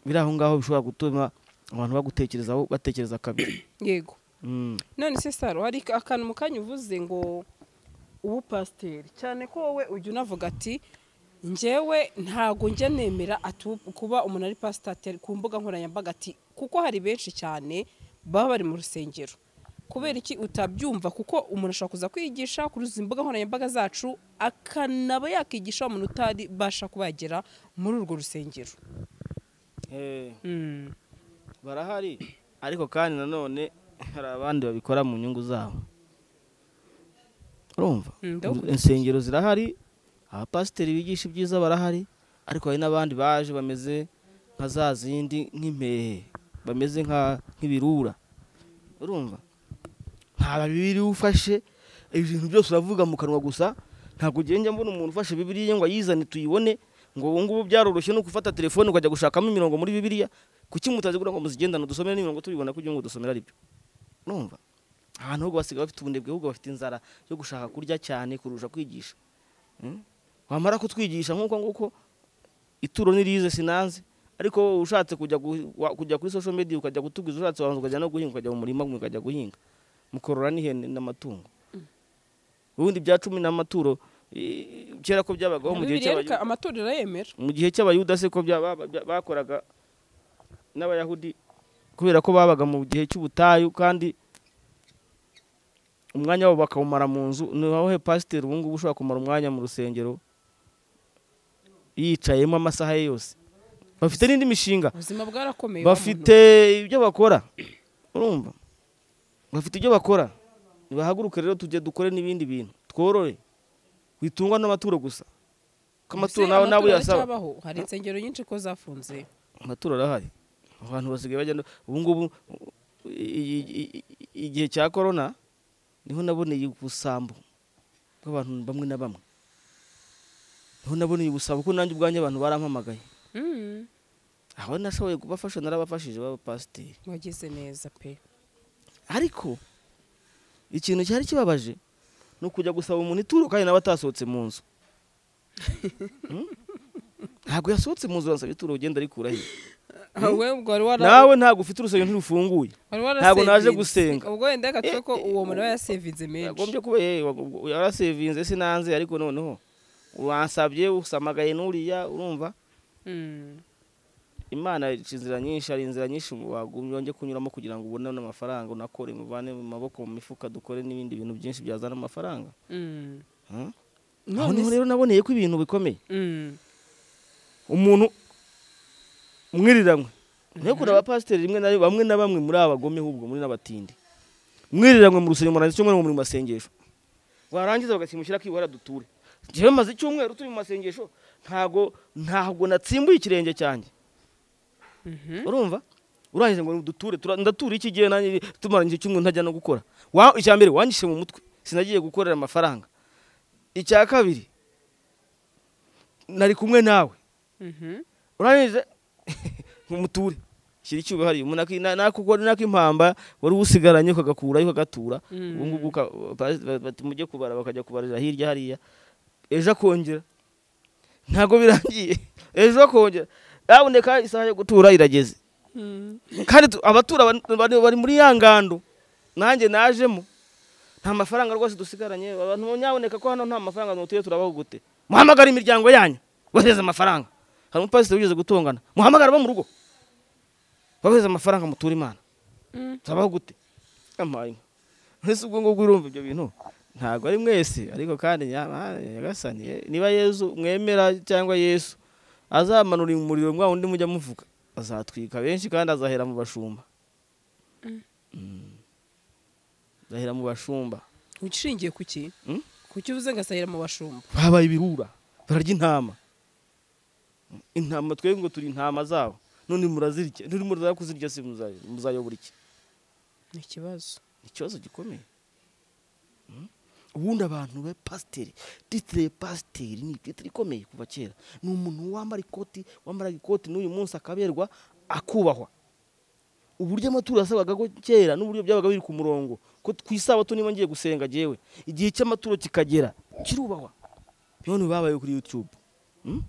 biri aho ngaho bishobora gutuma abantu bagutekerezaho batekereza kabiri yego Mm. none se saro hari akantu mu kanya uvuze ngo ubu pasiteri cyane ko wowe ujya unavuga ati njyewe ntabwo njya nemera atu- kuba umuntu ari pasiteri ku mbuga nkoranyambaga ati kuko hari benshi cyane baba bari mu rusengero kubera iki utabyumva kuko umuntu ashobora kuza kwigisha kuri izi mbuga nkoranyambaga zacu akanaba yakigisha wa muntu utaribasha kuba yagera muri urwo rusengero Eh, barahari ariko kandi nanone hari abandi babikora mu nyungu zabo urumva Mm, ndabukurikiye. insengero zirahari abapasiteri bigisha ibyiza barahari ariko hari n'abandi baje bameze nka za zindi nk'impehe bameze nka- nk'ibirura urumva nta bibiri ufashe ibintu byose uravuga mu kanwa gusa ntabwo ugenda mbona umuntu ufashe bibiriya ngo ayizane tuyibone ngo ubu ngubu byaroroshye no gufata telefone ukajya gushakamo imirongo muri bibiriya kuki mutazigura ngo muzigendane dusomere n'imirongo tubibona kugira ngo dusomere aribyo urumva ahantu ahubwo basigaye bafite ubunebwe ahubwo bafite inzara yo gushaka kurya cyane kurusha kwigisha Mm? wamara kutwigisha nk'uko nguko ituro nirize sinanze ariko wowe ushatse kujya gu- wa- kujya kuri social media ukajya gutuguza ushatse wabanza ukajya no guhinga ukajya mu murima ukajya guhinga mukorora n'ihene n'amatungo ubundi bya cumi n'amaturo i- kera ko byabagaho mu gihe bibiri cy'abayuda yereka amatorero yemera mu gihe cy'abayuda se ko bya- ba- ba- bakoraga n'abayahudi kubera ko babaga mu gihe cy'ubutayu kandi umwanya wabo bakawumara mu nzu naho he pasiteri ubu ngubu ushobora kumara umwanya mu rusengero yicayemo amasaha ye yose bafite n'indi mishinga ubuzima bwarakomeye wa muntu. bafite ibyo bakora urumva bafite ibyo bakora nibahaguruke rero tujye dukore n'ibindi bintu tworore witungwa n'amaturo gusa ko amaturo Ese nawe nawe amatora uyasaba aracyabaho? hari insengero nyinshi ko zafunze amaturo arahari abantu basigaye bagenda ubu ngubu i- i- i- i- igihe cya korona niho naboneye ubusambo bw'abantu bamwe na bamwe niho naboneye ubusambo kuko nanjye ubwanjye abantu barampamagaye Mm. aho nashoboye kubafasha narabafashije b'abapasiteri wagize neza pe ariko ikintu cyari kibabaje ni ukujya gusaba umuntu ituro kandi nawe atasohotse mu nzu Hmm? ntabwo yasohotse mu nzu aransaba ituro ugenda arikura he wowe ubwo wari wara- nawe ntabwo ufite urusengero ntirufunguye wari wara ntabwo naje savings. gusenga. ubwo wenda reka tuve ko uwo muntu aba yasevinze menshi yagombye kuba ye wagomba- yarasevinze sinanze ariko noneho uransabye usamagaye n'uriya urumva Mm. imana ica inzira nyinshi hari inzira nyinshi wagumye wongeye kunyuramo kugira ngo ubone n'amafaranga unakore muvane mu maboko mu mifuka dukore n'ibindi bintu byinshi byazana amafaranga Mm. Hmm? aho none niho rero naboneye ko ibintu bikomeye Mm. umuntu mwiriranwe nayo kuri abapasiteri rimwe na rimwe bamwe na bamwe muri abagome ahubwo muri n'abatindi mwiriranwe mu rusengero murangiza icyumweru muri mu masengesho warangiza bagasimushyira akiwe duture njyewe maze icyumweru turi mu masengesho ntago ntabwo natsimbuye ikirenge cyanjye Mhm. urumva urangije ngo duture tura- ndatura iki gihe nanjye tumaranye icyumweru ntajya no gukora Wa- icya mbere wanyishe mu mutwe sinagiye gukorera amafaranga icya kabiri nari kumwe nawe Mhm. urangije nkumuture shyira icyuba hariya umuntu aki- nako ukora- nako impamba wari uwusigaranye ukagakurayo ukagatura Mm. ubu ngubu uka- ba- ba- bati mujye kubara bakajya kubarira hirya hariya ejo akongera ntabwo birangiye ejo akongera ntaboneka isaha yo gutura irageze Mm. kandi tu- abatura ban- bari- bari muri ya ngando nanjye najemo nta mafaranga rwose dusigaranye abantu nyaboneka ko hano nta mafaranga nutuye turabaho gute muhamagara imiryango yanyu bohereze amafaranga hari umupasiteri wigeze gutongana muhamagara abo mu rugo bohereze amafaranga mutura imana Mm. turabaho gute amaye inka mbese ubwo ngubwo urumva ibyo bintu ntabwo ari mwese ariko kandi nyamara nyagasani eh, niba yesu mwemera cyangwa yesu azamanura umuriro mwa wundi mujya muvuga azatwika benshi kandi azahera mu bashumba Mm. azahera mu bashumba ushingiye ku ki Mm? ku cyo uvuze ngo asahira mu bashumba babaye ibirura bararya intama intama twebwe ngo turi intama zabo none murazirya none muraza kuzirya se muzayo- muzayobora iki ni ikibazo ni ikibazo gikomeye Mm. ubundi abantu be pasiteri titire pasiteri ni titire ikomeye kuva kera ni umuntu wambara ikoti wambaraga ikoti n'uyu munsi akaberwa akubahwa uburyo amaturo yasabaga ko kera n'uburyo byabaga biri ku murongo ko ku isabato niba ngiye gusenga jyewe igihe cy'amaturo kikagera kirubahwa none babaye kuri yutube Mm?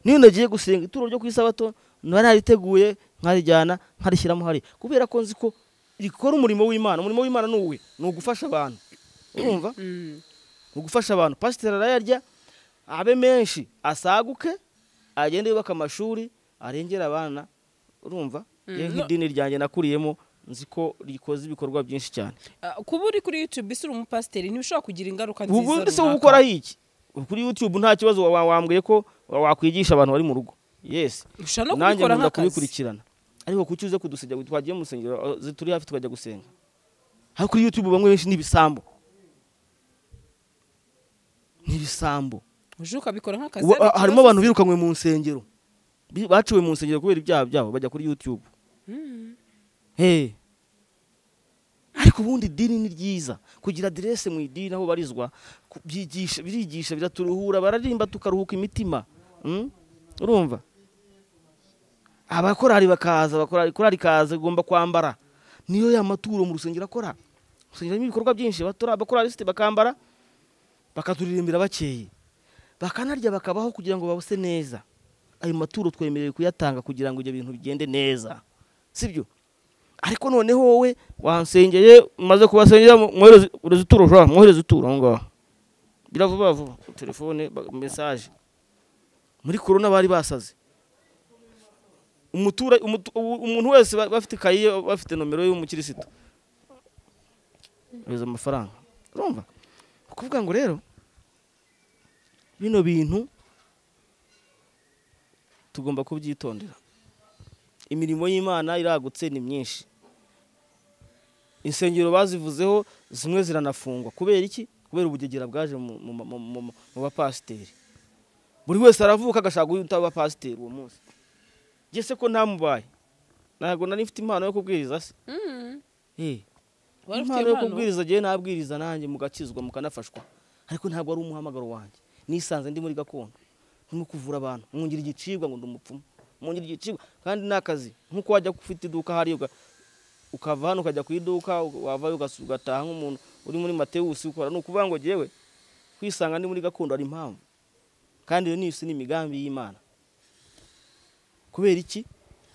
niyo nagiye gusenga ituro ryo ku isabato nari nariteguye nkarijyana nkarishyiramo hari kubera ko nzi ko rikora umurimo w'imana umurimo w'imana ni uwe ni ugufasha abantu urumva Mm. ni ugufasha abantu pasiteri arayarya abe menshi asaguke agende yubaka amashuri arengere abana urumva Mm, yewe no- nk'idini ryanjye nakuriyemo nzi ko rikoze ibikorwa byinshi cyane Ah, kuba uri kuri youtube ese uri umupasiteri ntibishobora kugira ingaruka nziza ubundi se runaka. wowe ukora iki kuri youtube nta kibazo wa- wambwiye ko wakwigisha abantu bari mu rugo yesi ushobora no nanjye kubikora nkunda nk'akazi kubikurikirana ariko kuki uze kudusengera twagiye mu rusengero aho zi- turi hafi tukajya gusenga ariko kuri youtube bamwe benshi ni ibisambo ni ibisambo uje ukabikora nk'akazi Wa- ariko harimo ikibazo- abantu birukanywe mu nsengero Bi- baciwe mu nsengero kubera ibyaha byabo bajya kuri youtube Hey. ariko ubundi idini ni ryiza kugira aderese mu idini aho barizwa ku- byigisha birigisha biraturuhura bararimba tukaruhuka imitima Mm? urumva abakorari bakaza abakorari korari ikaza igomba kwambara niyo ya maturo mu rusengero akora rusengero harimo ibikorwa byinshi abatora- abakoralisite bakambara bakaturirimbira bakeye bakanarya bakabaho kugira ngo babuse neza ayo maturo twemerewe kuyatanga kugira ngo ibyo bintu bigende neza sibyo ariko noneho wowe wansengeye umaze kubasengera mu- mwohereze ureze ituro jwa mwohereze ituro aho ngaho biravuba vuba telefone ba- mesaje muri korona bari basaze umutura- umutu- ubu- umuntu wese ba- bafite ikayi ye bafite nomero y'umukirisitu yohereza amafaranga urumva ni ukuvuga ngo rero bino bintu tugomba kubyitondera imirimo y'imana iragutse ni myinshi insengero bazivuzeho zimwe ziranafungwa kubera iki kubera ubugegera bwaje mu- mu- mu- mu mu- mu bapasiteri buri wese aravuka agashaka guhita aba pasiteri uwo munsi ngese ko ntamubaye ntabwo nari mfite impano yo kubwiriza se Mm. Eh, wari ufite impano yo impano kubwiriza agiye nabwiriza nanjye mugakizwa mukanafashwa ariko ntabwo ari umuhamagaro wanjye nisanze ndi muri gakondo ndimo kuvura abantu mwongera igicibwa ngo ndi umupfumu mwongera igicibwa kandi ni akazi nk'uko wajya ufite iduka hariya uga- ukava hano ukajya ku iduka wavayo ugas- ugataha nk'umuntu uri muri matewusi ukora ni ukuvuga ngo jyewe kwisanga ndi muri gakondo hari impamvu kandi iyo ni isi ni imigambi y'imana kubera iki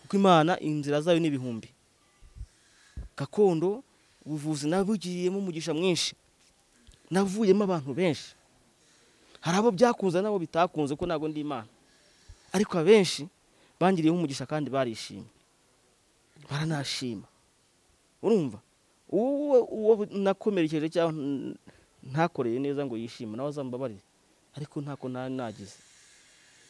kuko imana inzira zayo ni ibihumbi gakondo ubuvuzi nabugiriyemo umugisha mwinshi navuyemo abantu benshi hari abo byakunze n'abo bitakunze ko ntabwo ndi imana ariko abenshi bangiriyeho umugisha kandi barishimye baranashima urumva uwo uwo nakomerekeje cyangwa n- ntakoreye neza ngo yishime nawe azambabarire ariko ntako nari nagize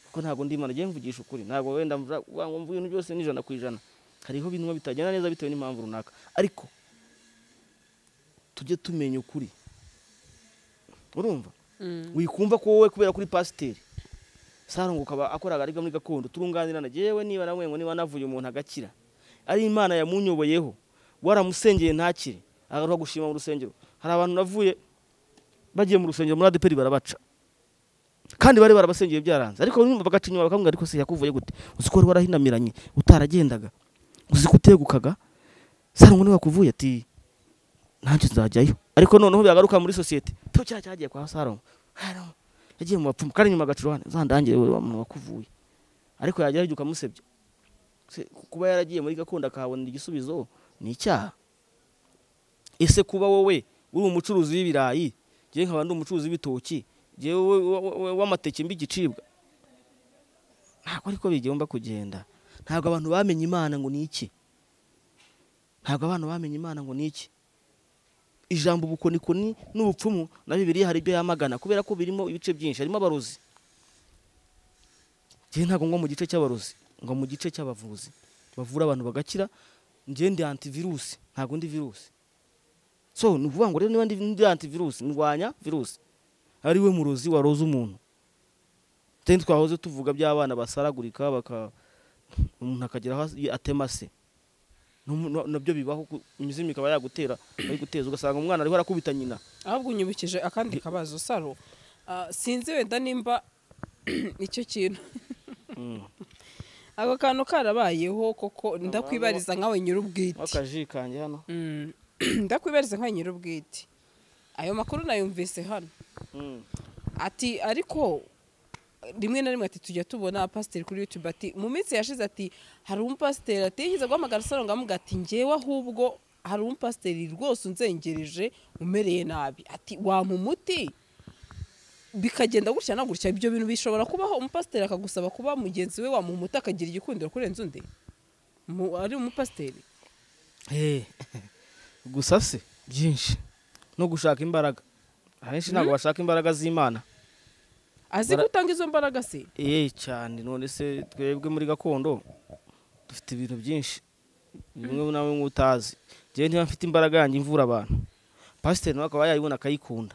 kuko ntabwo ndi imana ngiye mvugisha ukuri ntabwo wenda mvuga ngo mvuge ibintu byose ni ijana ku ijana hariho ibintu bitagenda neza bitewe n'impamvu runaka ariko tujye tumenya ukuri urumva Mm. wikumva ko wowe kubera kuri pasiteri saro ngo ukaba akora agariga muri gakondo turunganirana yewe niba nawe ngo niba navuye umuntu agakira ari imana yamunyoboyeho waramusengeye ntakire agaruka gushima mu rusengero hari abantu navuye bagiye mu rusengero muri adeperi barabaca kandi bari barabasengeye byaranze ariko nyuma bagaca inyuma bakamubwira ariko se yakuvuye gute uzi ko wari warahinamiranye utaragendaga uzi ko utegukaga saro ngo niba wakuvuye ati ntacyo nzajyayo ariko noneho byagaruka muri sosiyete tu cya cyagiye kwa salomo Salomo, yagiye mu bapfumu kandi nyuma agaciro hano zandangire we muntu wakuvuye ariko yajyayo igihe ukamusebya Se- kuba yaragiye muri gakondo akahabonera igisubizo ni icyaha ese kuba wowe uri umucuruzi w'ibirayi ngewe nkaba ndi umucuruzi w'ibitoki ngewe we- we- we- w'amateke mbi igicibwa ntabwo ariko bigomba kugenda ntabwo abantu bamenye imana ngo ni iki ntabwo abantu bamenye imana ngo ni iki ijambo ubukonikoni n'ubupfumu na bibiliya hari ibyo yamagana kubera ko birimo ibice byinshi harimo abarozi njyewe ntabwo ngwa mu gice cy'abarozi ngwa mu gice cy'abavuzi bavura abantu bagakira njyewe ndi antivirusi ntabwo ndi virusi so ni ukuvuga ngo rero niba ndi ndi antivirusi ndwanya virusi ari we murozi waroze umuntu teni twahoze tuvuga by'abana basaragurika baka umuntu akagira aho atema se N'umu- na- nabyo bibaho ku- imizimu ikaba yagutera bayiguteza ugasanga umwana ariho arakubita nyina ahubwo unyibukije akandi kabazo saro ah, sinzi wenda nimba icyo kintu ako kantu karabayeho koko ndakwibariza nkawe nyir'ubwite akaji kanjye hano Mm. ndakwibariza nkawe nyir'ubwite ayo makuru nayumvise hano ati ariko rimwe na rimwe ati tujya tubona pasiteri kuri yutube ati mu minsi yashize ati hari umupasiteri ati yigeze guhamagara saro ngamuga ati ngewe ahubwo hari umupasiteri rwose unzengereje umereye nabi ati wampa umuti bikagenda gutya na gutya ibyo bintu bishobora kubaho umupasiteri akagusaba kuba mugenzi we wamuha umuti akagira igikundiro kurenza undi Mu- ari umupasiteri gusa se byinshi no gushaka imbaraga ahenshi ntabwo bashaka imbaraga z'imana azi Bara- gutanga izo mbaraga se eee cyane none se twebwe muri gakondo dufite ibintu byinshi bimwe nawe nk'utazi njyewe niba mfite imbaraga yanjye imvura abantu pasiteri nawe akaba yayibona akayikunda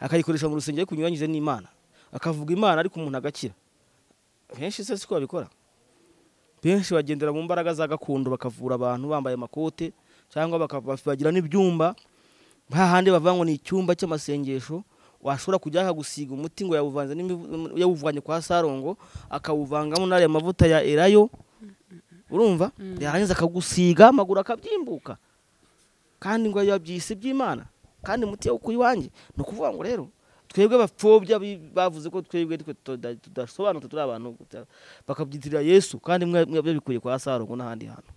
akayikoresha mu rusengero ariko binyuranyije n'imana akavuga imana ariko umuntu agakira benshi se siko babikora benshi bagendera mu mbaraga za gakondo bakavura abantu bambaye amakote cyangwa baka- bagira n'ibyumba hahandi bavuga ngo ni icyumba cy'amasengesho washobora kujya akagusiga umuti ngo yawuvanze n'imivu- yawuvanye kwa sarongo akawuvangamo n'ariya mavuta ya erayo urumva yarangiza akagusiga amaguru akabyimbuka kandi ngo biba byisi by'imana kandi umuti yawukuye iwanjye ni ukuvuga ngo rero twebwe bapfobya bi- bavuze ko twebwe twe tuda- tudasobanutse turi abantu guta- bakabyitirira yesu kandi mwe mwe byabikuye kwa sarongo n'ahandi hantu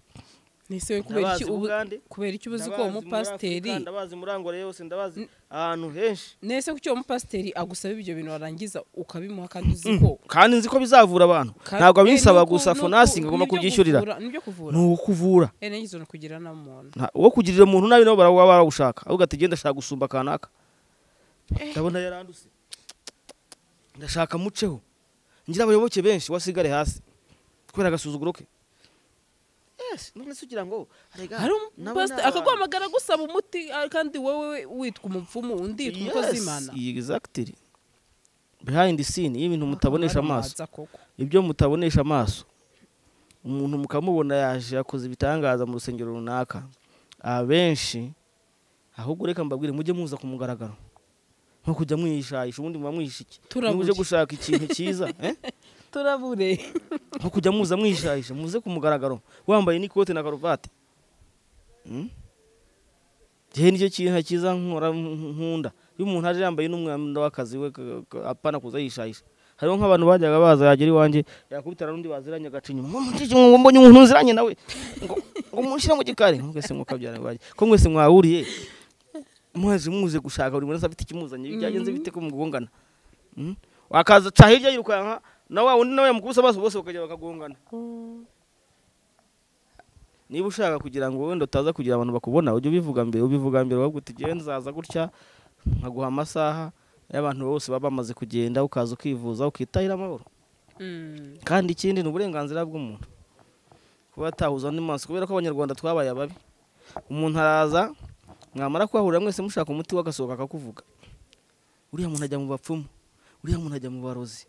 Nese we kubera iki Ndabazi ubu- Bugande. kubera iki uba uzi ko Ndabazi uwo muri mupasiteri Afurika, ndabazi muri angore yose ndabazi ahantu henshi nese kuki uwo mupasiteri agusaba ibyo bintu warangiza ukabimuha kandi uzi ko kandi nzi ko bizavura abantu ntabwo abinsaba gusa fonasi ngo agomba kubyishyurira ni nibyo kuvura uwo kuvura enegizo no kugira na muntu Nta- uwo kugirira umuntu nabi nabo baraba barawushaka ahubwo ati genda ashaka gusumba kanaka ndabona yaranduse ndashaka muceho ngira abayoboke benshi wasigare hasi kubera agasuzuguro ke yes none se ugira ngo arega hari nabo ni umupasiteri abantu. akaguhamagara gusaba umuti ah, kandi wowe witwa umupfumu undi yitwa umukozi w'imana Yes, exactly behind the scene y'ibintu mutabonesha amaso Baramubaza koko ibyo mutabonesha amaso umuntu mukamubona yaje yakoze ibitangaza mu rusengero runaka abenshi ahubwo reka mbabwire mujye muza ku mugaragaro nko kujya mwishayisha ubundi muba mwihisha iki Turabure. niba uje gushaka ikintu cyiza eh? turabure nko kujya muza mwishayisha muze ku mugaragaro wambaye n'ikote na karuvati Hmm? Jyewe nicyo kintu cyiza nkora nkunda iyo umuntu aje yambaye n'umwenda w'akazi we ka- ka- apana kuza yishayisha hariho nk'abantu bajyaga baza yagera iwanjye yakubitana n'undi baziranye agaca inyuma ngo mucishe ngo mbonye umuntu uziranye nawe ngo ngo mushyire mu gikari mwese mukabyara iwanjye ko mwese mwahuriye mwese muze gushaka buri wese afite ikimuzanye byagenze bite ko mugongana Hmm? wakazaca hirya yirukanka na wa wundi nawe yamukubise amaso bose bakajya bakagongana niba ushaka kugira ngo wenda utaza kugira abantu bakubona ujye ubivuga mbere ubivuga mbere ahubwo uti "Jyewe nzaza gutya nkaguha amasaha y'abantu bose baba bamaze kugenda ukaza ukivuza ukitahira amahoro Mm. kandi ikindi ni uburenganzira bw'umuntu kuba atahuza undi maso kubera ko abanyarwanda twabaye ababi umuntu araza mwamara kuhahurira mwese mushaka umuti we agasohoka akakuvuga uriya muntu ajya mu bapfumu uriya muntu ajya mu barozi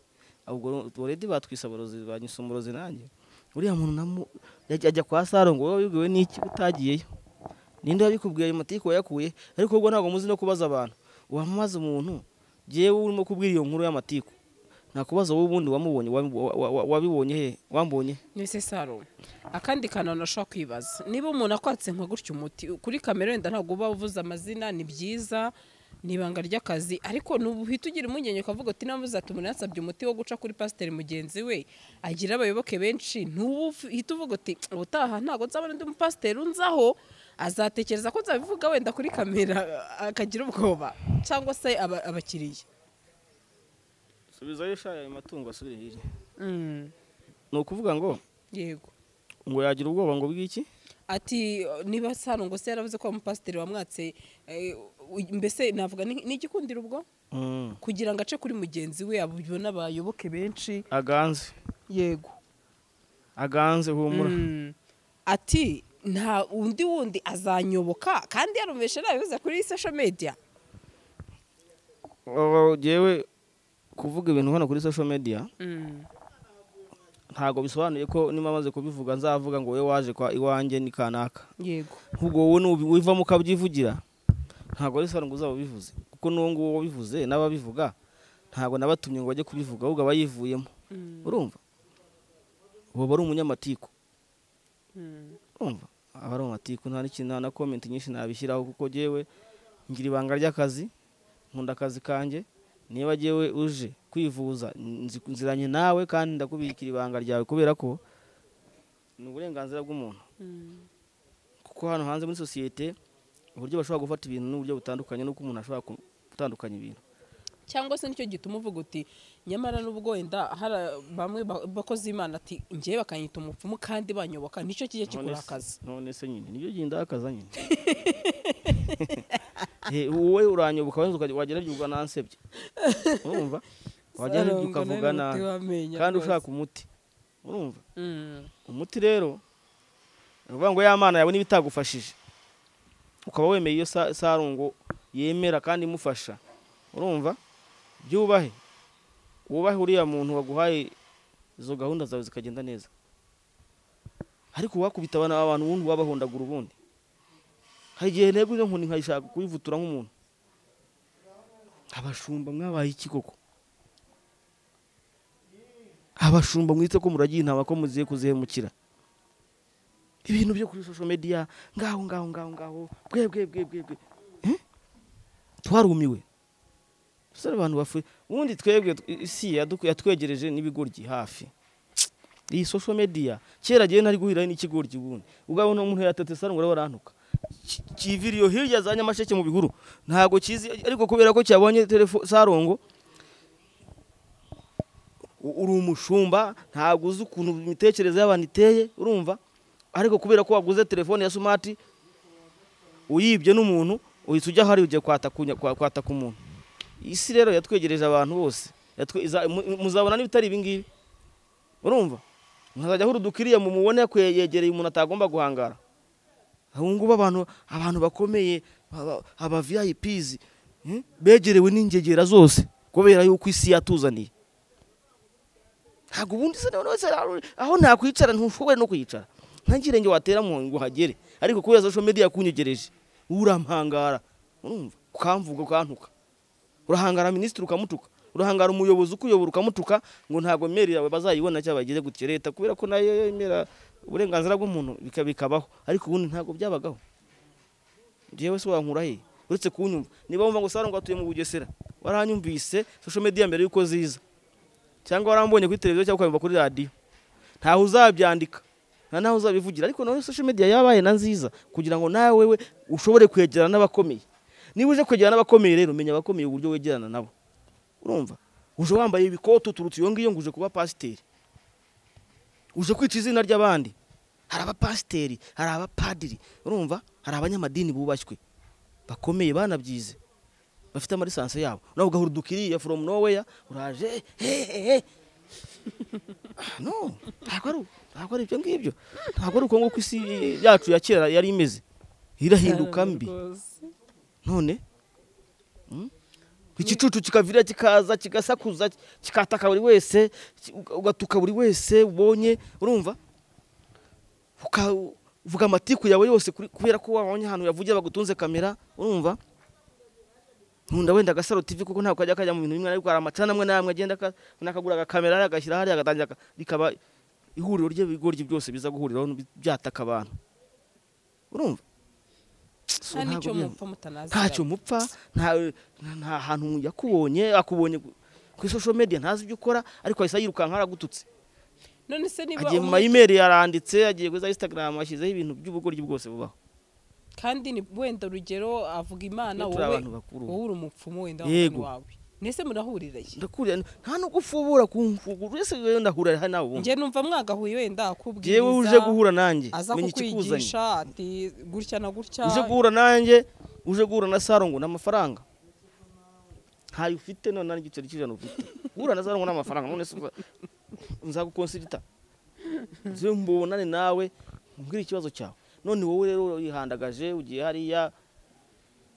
ubwo oredi batwise abarozi banyuze umurozi nanjye uriya muntu namu- yajya ajya kwa saro ngo wowe wibwiwe n'iki utagiyeyo ninde wabikubwiye ayo matike wayakuye ariko ubwo ntabwo muzi no kubaza abantu wamubaza umuntu jyewe urimo kubwira iyo nkuru y'amatiku nakubaza wowe ubundi wamubonye wa- wa- wa- wabibonye he wambonye he? nese saro akandi kantu nashobora kwibaza niba umuntu akwatse nka gutya umuti kuri kamera wenda ntabwo uba uvuze amazina ni byiza ni ibanga ry'akazi ariko ntuhita ugira impungenge ukavuga uti namuze ati umuntu yansabye umuti wo guca kuri pasiteri mugenzi we agira abayoboke benshi ntuhita uvuga uti ubutaha ntabwo nzabona undi mupasiteri unzaho azatekereza ko nzabivuga wenda kuri kamera akagira ubwoba cyangwa se aba- abakiriya subizayo shaya ayo matungo asubire hirya Mm, ni ukuvuga ngo yego ngo yagira ubwoba ngo bw'iki ati niba sano ngo se yaravuze ko umupasiteri wamwatse eh, u- mbese navuga ni ni igikundiro ubwo Mm, kugira ngo ace kuri mugenzi we abibona abayoboke benshi aganze yego aganze humura Mm. ati nta undi wundi azanyoboka kandi yarumvise nabivuze kuri social media Oh, jewe kuvuga ibintu hano kuri social media ntabwo bisobanuye ko niba amaze kubivuga nzavuga ngo wowe waje kwa iwanjye ni kanaka yego ahubwo wowe nubi- wivamo ukabyivugira ntabwo ari sano ngo uzaba ubivuze kuko n'uwo nguwo wabivuze n'ababivuga ntabwo nabatumye ngo bajye kubivuga ahubwo aba yivuyemo urumva ubu aba ari umunyamatiku urumva aba ari amatiku nta n'ikintu nta na komenti nyinshi nabishyiraho kuko jyewe ngira ibanga ry'akazi nkunda akazi kanjye niba jyewe uje kwivuza nzi- nziranye nawe kandi ndakubikira ibanga ryawe kubera ko ni uburenganzira bw'umuntu kuko hano hanze muri sosiyete uburyo bashobora gufata ibintu n'uburyo butandukanye n'uko umuntu ashobora ku- gutandukanya ibintu cyangwa se nicyo gituma uvuga uti nyamara n'ubwo wenda hari bamwe ba- bakozi imana ati ngewe bakanyita umupfumu kandi banyoboka nicyo kijya None kikora se- akazi none se nyine nibyo gihe ndakaza nyine Eh, wowe uranyoboka wenda ukajya- wagera byuga nansebye urumva wagera Sarangwa ukavuga nari nabi umuti w'amenyo kandi rwose. ushaka umuti urumva Mm. umuti rero ni ukuvuga ngo ya mana yawe niba itagufashije ukaba wemeye iyo sa- sarungo yemera kandi imufasha urumva byubahe wubahe uriya muntu waguhaye izo gahunda zawe zikagenda neza ariko wakubita abana abantu ubundi wabahondagura ubundi hari igihe ntego iyo nkoni nkayishaka kuyivutura nk'umuntu abashumba mwabaye iki koko abashumba mwitse ko muragiye intama ko muziye kuzihemukira ibintu byo kuri social media ngaho ngaho ngaho ngaho bwe bwe bwe bwe bwe Eh? twarumiwe sore abantu bafu ubundi twebwe tw- isi yadu- yatwegereje n'ibigoryi hafi iyi social media kera gihe nari guhiraho n'ikigoryi ubundi ubwo no umuntu yatete sarungura barantuka Ki- kiviriyo hirya za nyamasheke mu bihuru ntabwo kizi ariko kubera ko cyabonye telefo sarongo u- uri umushumba ntabwo uzi ukuntu imitekerereze y'abantu iteye urumva ariko kubera ko waguze telefone ya sumati uyibye n'umuntu uhita ujya ahari ugiye kwataka unya- kwa- kwataka umuntu isi rero yatwegereje abantu bose Yatwe- iza- mu- muzabona n'ibitari ibingibi urumva muzajya ahura udukiriya mumubone ko yegereye umuntu atagomba guhangara ubu ngubu abantu abantu bakomeye aba- aba viyayipizi begerewe n'ingegera zose kubera yuko isi yatuzaniye ntabwo ubundi se nawe wese aho- aho nakwicara ntushobore no kwicara ntagire ngo watera mu ngo uhagere ariko kubera social media yakunyegereje urampangara urumva ukamvuga ukantuka urahangara minisitiri ukamutuka urahangara umuyobozi ukuyobora ukamutuka ngo ntabwo imeri yawe bazayibona cyangwa bagize gutya leta kubera ko nayo yemera uburenganzira bw'umuntu bika- bikabaho ariko ubundi ntabwo byabagaho njyewe se wankura he uretse kunyumva niba wumva ngo saro ngo atuye mu bugesera waranyumvise social media mbere y'uko ziza cyangwa warambonye kuri televiziyo cyangwa ukamva kuri radiyo ntawe uzabyandika nta nawe uzabivugira ariko none social media yabaye na nziza kugira ngo nawe we ushobore kwegerana n'abakomeye niba uje kwegerana n'abakomeye rero menya abakomeye uburyo wegerana nabo urumva uje wambaye ibikotu uturutse iyo ngiyo ngo uje kuba pasiteri uje kwica izina ry'abandi hari abapasiteri hari abapadiri urumva hari abanyamadini bubashywe bakomeye banabyize bafite amarisansi yabo nawe ugahura udukiriya from nowhere uraje eh, eh, eh. no ntabwo ari ntabwo ari ibyo ngibyo ntabwo ari uko nguko isi yacu ya kera yari imeze irahinduka mbi rwose. none mm? igicucu kikavira kikaza kigasakuza kikataka buri wese ki- uga- ugatuka buri wese ubonye urumva Uka- uvuga amatiku yawe yose kuri- kubera ko wabonye ahantu yavugiye bagutunze kamera urumva nkunda wenda agasaro tv kuko ntabwo kajya kajya mu bintu bimwe ariko hari amacana amwe n'amwe agenda aka- nakagura agakamera hariya agashyira hariya agatangira aka- rikaba ihuriro ry'ibigoryi byose biza guhuriraho bi- byataka abantu urumva So, nta ntabwo n'icyo biri- mupfa mutanaziranye ntacyo mupfa nta nta hantu yakubonye akubonye ku- kuri social media ntazi ibyo ukora ariko ahise yirukanka aragututse none se niba agiye mu umuntu- mayimeri yaranditse agiye kuri za instagram ashyizeho ibintu by'ubugoryi bwose bubaho kandi ni wenda urugero avuga imana Twe turi wowe abantu bakuru. wowe uri umupfumu wenda Yego. w'umuntu wawe nese murahurira ye ndakuriye nta nubwo ufubura kumfugura wese rero ndahura hari nawe ubundi njye numva mwagahuye wenda akubwiriza jewe uje guhura nanjye aza menya ikikuzanye kukwigisha ati gutya na gutya uje guhura nanjye uje guhura na saro ngo ni amafaranga ntayo ufite none nta n'igiceri cy'ijana ufite guhura na saro ngo ni amafaranga none se uza- nzagukonsirita nze mbonane nawe mbwira ikibazo cyawe none wowe rero wihandagaje ugiye hariya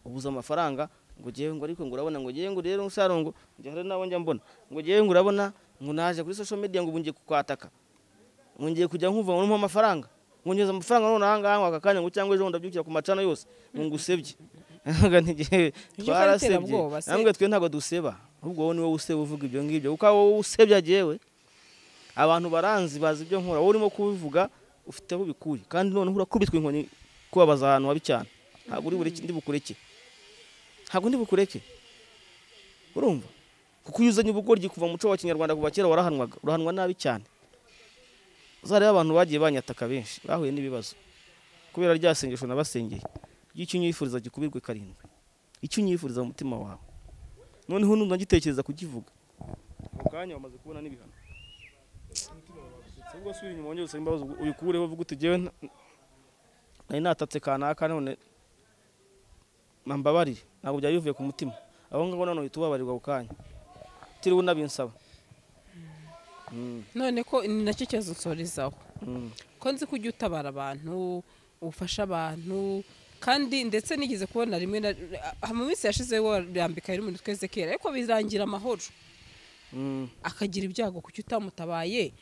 ubuze amafaranga ngo ngewe ngo ariko ngo urabona ngo ngewe ngo rero saro ngo njya hari nawe njya mbona ngo ngewe ngo urabona ngo naje kuri social media ngo ubu ngiye kukwataka ngo ngiye kujya nkuva ngo numpe amafaranga ngo ngeze amafaranga none aha ngaha ngo aka kanya ngo cyangwa ejo bundi ndabyukira ku macana yose ngo ngusebye ntabwo ntigihe Iryo bara twarasebye iterabwoba se. ntabwo twe ntabwo duseba ahubwo wowe niwe useba uvuga ibyo ngibyo kuko wowe usebya agewe abantu baranzi bazi ibyo nkora wowe urimo kubivuga ufite aho ubikuye kandi noneho urakubitwa inkoni kubabaza ahantu habi cyane ntabwo uri bureke ndi bukureke ntabwo ndi bukureke urumva kuko iyo uzanye ubugoryi kuva mu muco wa kinyarwanda kuva kera warahanwaga urahanwa nabi cyane uzareba abantu bagiye banyataka benshi bahuye n'ibibazo kubera rya sengesho nabasengeye ry'icyo unyifuriza gikubirwe karindwi icyo unyifuriza mu mutima wawe noneho numva ngitekereza kukivuga ako kanya wamaze kubona n'ibihano ubwo asubira inyuma wongere usaba imbabazi ubikureho uvuga uti jyewe nta- nari natatse kanaka none mambabarire ntabwo byari bivuye ku mutima aho ngaho none uhita ubabarirwa ako kanya utiriwe unabinsaba Mm, none ko ni nacyo kibazo nsorezaho mm. ko nzi ko ujya utabara abantu ufasha abantu kandi ndetse nigeze kubona rimwe na ah, mu minsi yashize warambika yari umuntu twese kera ariko birangira amahoro Mm, akagira ibyago kuki utamutabaye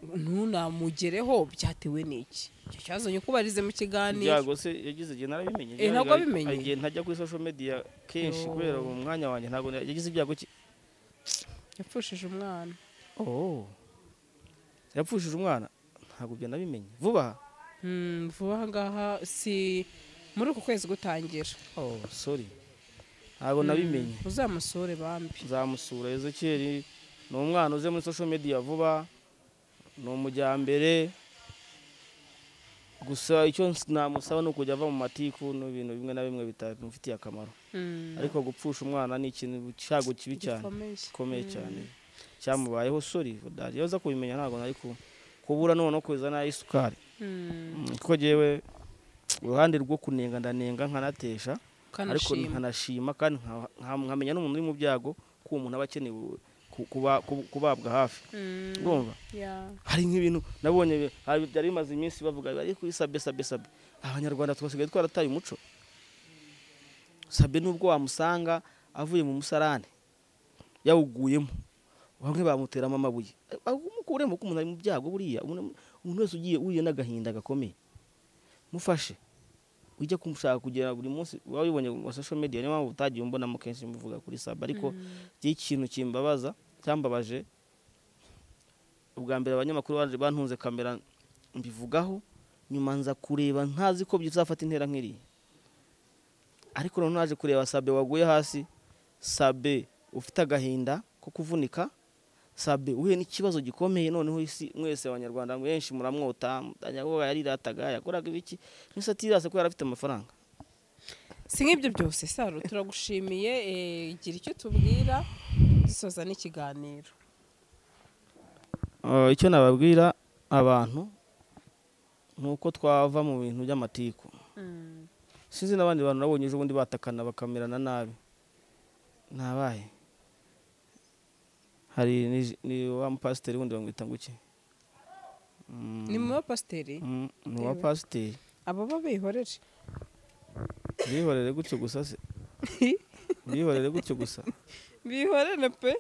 ntunamugereho byatewe n'iki icyo kibazo nyakubarize mu kiganiro ibyago se yagize igihe narabimenye Eh, ntabwo wabimenye? igihe ntajya kuri social media kenshi Yo. kubera mu mwanya wanjye ntabwo yagize ibyago ki yapfushije umwana oh yapfushije umwana ntabwo ibyo nabimenye vuba aha Mm, vuba aha ngaha si muri uku kwezi gutangira oh sorry ntabwo nabimenye uzamusure bambi nzamusura ezekeri ni umwana uze muri social media vuba ni umujyambere gusa icyo ns- namusaba ni ukujya ava mu matiku n'ibintu bimwe na bimwe bitamufitiye akamaro Mm. ariko gupfusha umwana ni ikintu cyago kibi cyane Gikomeye. gikomeye cyane cyamubayeho sori dariyo aza kubimenya ntabwo nari ku- kubura none kuza n'ay'isukari Mm. Mm, kuko jewe uruhande rwo kunenga ndanenga nkanatesha ariko Ukanashima. nkanashima kandi nka- nka- nkamenya n'umuntu uri mu byago ko uwo muntu aba akeneye u- ku- kuba- ku- kubabwa hafi Mm. urumva Yeah. hari nk'ibintu nabonye bi- hari- byari bimaze iminsi bavuga bari kuri sabe sabe sabe abanyarwanda twasigaye twarataye umuco sabe nubwo wamusanga avuye mu musarane yawuguyemo bamwe bamuteramo amabuye umukuremo ko umuntu ari mu byago buriya umuntu umuntu wese ugiye uhuye n'agahinda gakomeye mufashe ujya kumushaka kugira buri munsi uba wibonye mu social media niyo mpamvu utagiye umbonamo kenshi muvuga kuri saba ariko igihe ikintu kimbabaza cyambabaje ubwa mbere abanyamakuru baje bantunze kamera mbivugaho nyuma nza kureba ntazi ko bizafata intera nk'iriya ariko noneho naje kureba sabe waguye hasi sabe ufite agahinda ko kuvunika sabe uhuye n'ikibazo gikomeye noneho isi mwese abanyarwanda benshi muramwota mutanyaguha yarirataga yakoraga ibiki mwese atirasa ko yari afite amafaranga si nk'ibyo byose saro turagushimiye eh, gira icyo tubwira dusoza n'ikiganiro Uh, icyo nababwira abantu ni uko twava mu bintu by'amatiku sinzi n'abandi bantu nabonye ejo bundi batakana bakamerana nabi nabaye hari ni- ni wa mupasiteri wundi bamwita ngo iki Mm, ni mu bapasiteri mm, ni bitewe. wa pasiteri abo bo bihorere bihorere gutyo gusa se bihorere gutyo gusa bihorere pe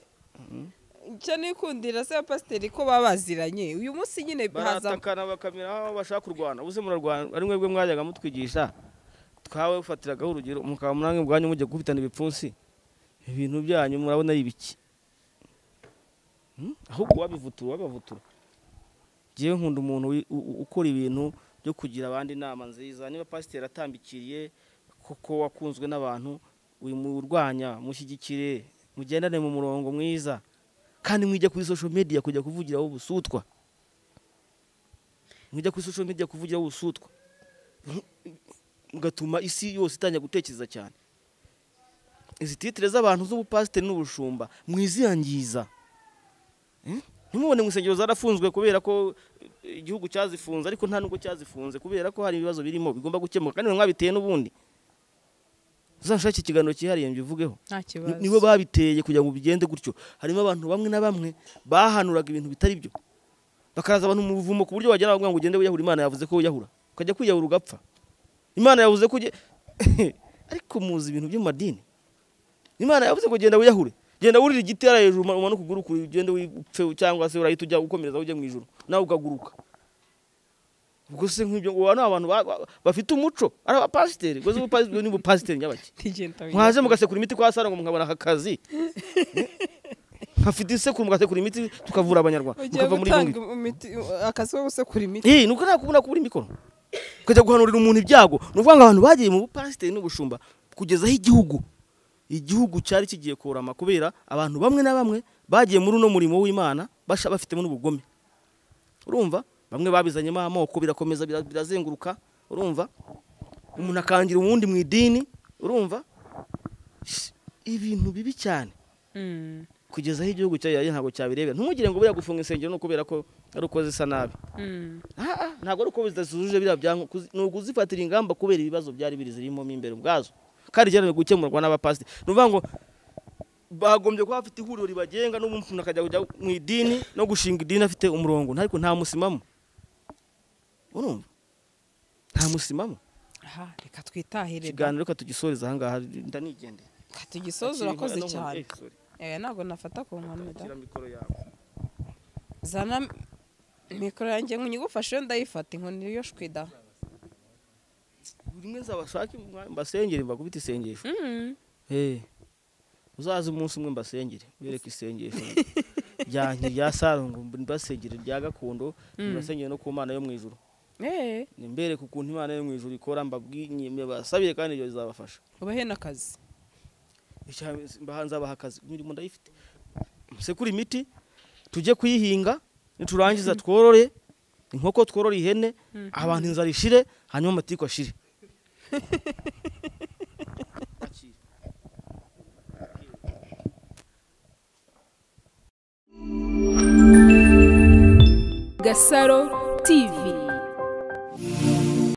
icyo nikundira se abapasiteri ko baba baziranye uyu munsi nyine haza baratakana bakamera aho bashaka kurwana ubuze murarwana ari mwebwe mwajyaga mutwigisha twawe ufatiragaho urugero mukaba murange ubwanyu mujya gukubitana ibipfunsi ibintu byanyu murabona ari ibiki Hmm? ahubwo wabivutura wabavutura ngewe nkunda umuntu wi- u- u- ukora ibintu byo kugira abandi inama nziza niba pasiteri atambikiriye koko wakunzwe n'abantu uyu murwanya mushyigikire mugendane mu murongo mwiza kandi mwijya kuri social media kujya kuvugiraho ubusutwa mujya kuri social media kuvugiraho ubusutwa mugatuma isi yose itangira gutekereza cyane izi titire z'abantu z'ubupasiteri n'ubushumba mwiziyangiza Eh? ntimubone ngo insengero zarafunzwe kubera ko eh, igihugu cyazifunze ariko nta nubwo cyazifunze kubera ko hari ibibazo birimo bigomba gukemuka kandi mwe mwabiteye n'ubundi uzanshake ikiganiro cyihariye mbivugeho nta Ni- kibazo nibo babiteye kugira ngo bigende gutyo harimo abantu bamwe na bamwe bahanuraga ibintu bitari byo bakaza abantu mu buvumo ku buryo bagera bavuga ngo ugende wiyahura imana yavuze ko wiyahura ukajya kwiyahura ugapfa imana yavuze ko uge- ariko muzi ibintu by'amadini imana yavuze ko genda wiyahure genda wurira igiti hariya hejuru uma- umanuke uguruke ugende upfe cyangwa se urahita ujya ukomereza ujya mu ijoro nawe ukaguruka ubwo se nk'ibyo ngo aba ni abantu ba- ba- bafite umuco ari abapasiteri ubwo se ubupasiteri ni ubupasiteri nyabaki ntigenda mwaze mugasekura imiti kwa sara ngo mukabona aka kazi nkafite isekuru mugasekura imiti tukavura abanyarwanda ugiye mukava muri gutanga bimwe imiti akazi ko gusekura imiti iyi nuko nta kubona kubura imikoro ukajya guhanurira umuntu ibyago ni ukuvuga ngo abantu bagiye mu bupasiteri n'ubushumba kugezaho igihugu igihugu cyari kigiye kurama kubera abantu bamwe na bamwe bagiye muri uno murimo w'imana basha- bafitemo n'ubugome urumva bamwe babizanyemo amoko birakomeza bira- birazenguruka urumva umuntu akangira uwundi mu idini urumva Sh- ibintu bibi cyane kugeza aho igihugu cyayo ntabwo cyabirebera ntumugire ngo buriya gufunga insengero ni ukubera ko ari uko zisa nabi Ah, ah, ntabwo ari uko zidasuzuje biriya byangombwa kuzi- ni ukuzifatira ingamba kubera ibibazo byari biri zirimo mo imbere ubwazo kandi byari gukemurwa n'abapasiteri ni ukuvuga ngo bagombye kuba bafite ihuriro ribagenga n'ubu umuntu akajya kujya mu idini no gushinga idini afite umurongo nta- ariko nta musimamo urumva nta musimamo aha reka twitahire ikiganiro reka tugisoreze ahangaha ndanigendera reka tugisoze urakoze Akiri- cyane Eh, sorry. Eh, ntabwo nafata ku nkono da. Shyira mikoro yawe zana mikoro yanjye ngo nyigufashe ndayifata inkoni yo shwida buri mwese abashake mbasengere mbakubite isengesho Eh, uzaze umunsi umwe mbasengere wereke isengesho ryanjye rya sarongo mbasengere rya gakondo mbasengere no ku mana yo mu ijuru eee mbereke ukuntu imana yo mu ijuru ikora mbabwinye mbasabire kandi ibyo bizabafasha ubahe n'akazi mbahanze abaha akazi imirimo ndayifite musekure imiti tujye kuyihinga niturangiza tworore inkoko tworore ihene abantu inzara ishire hanyuma amatiku ashire Gasaro TV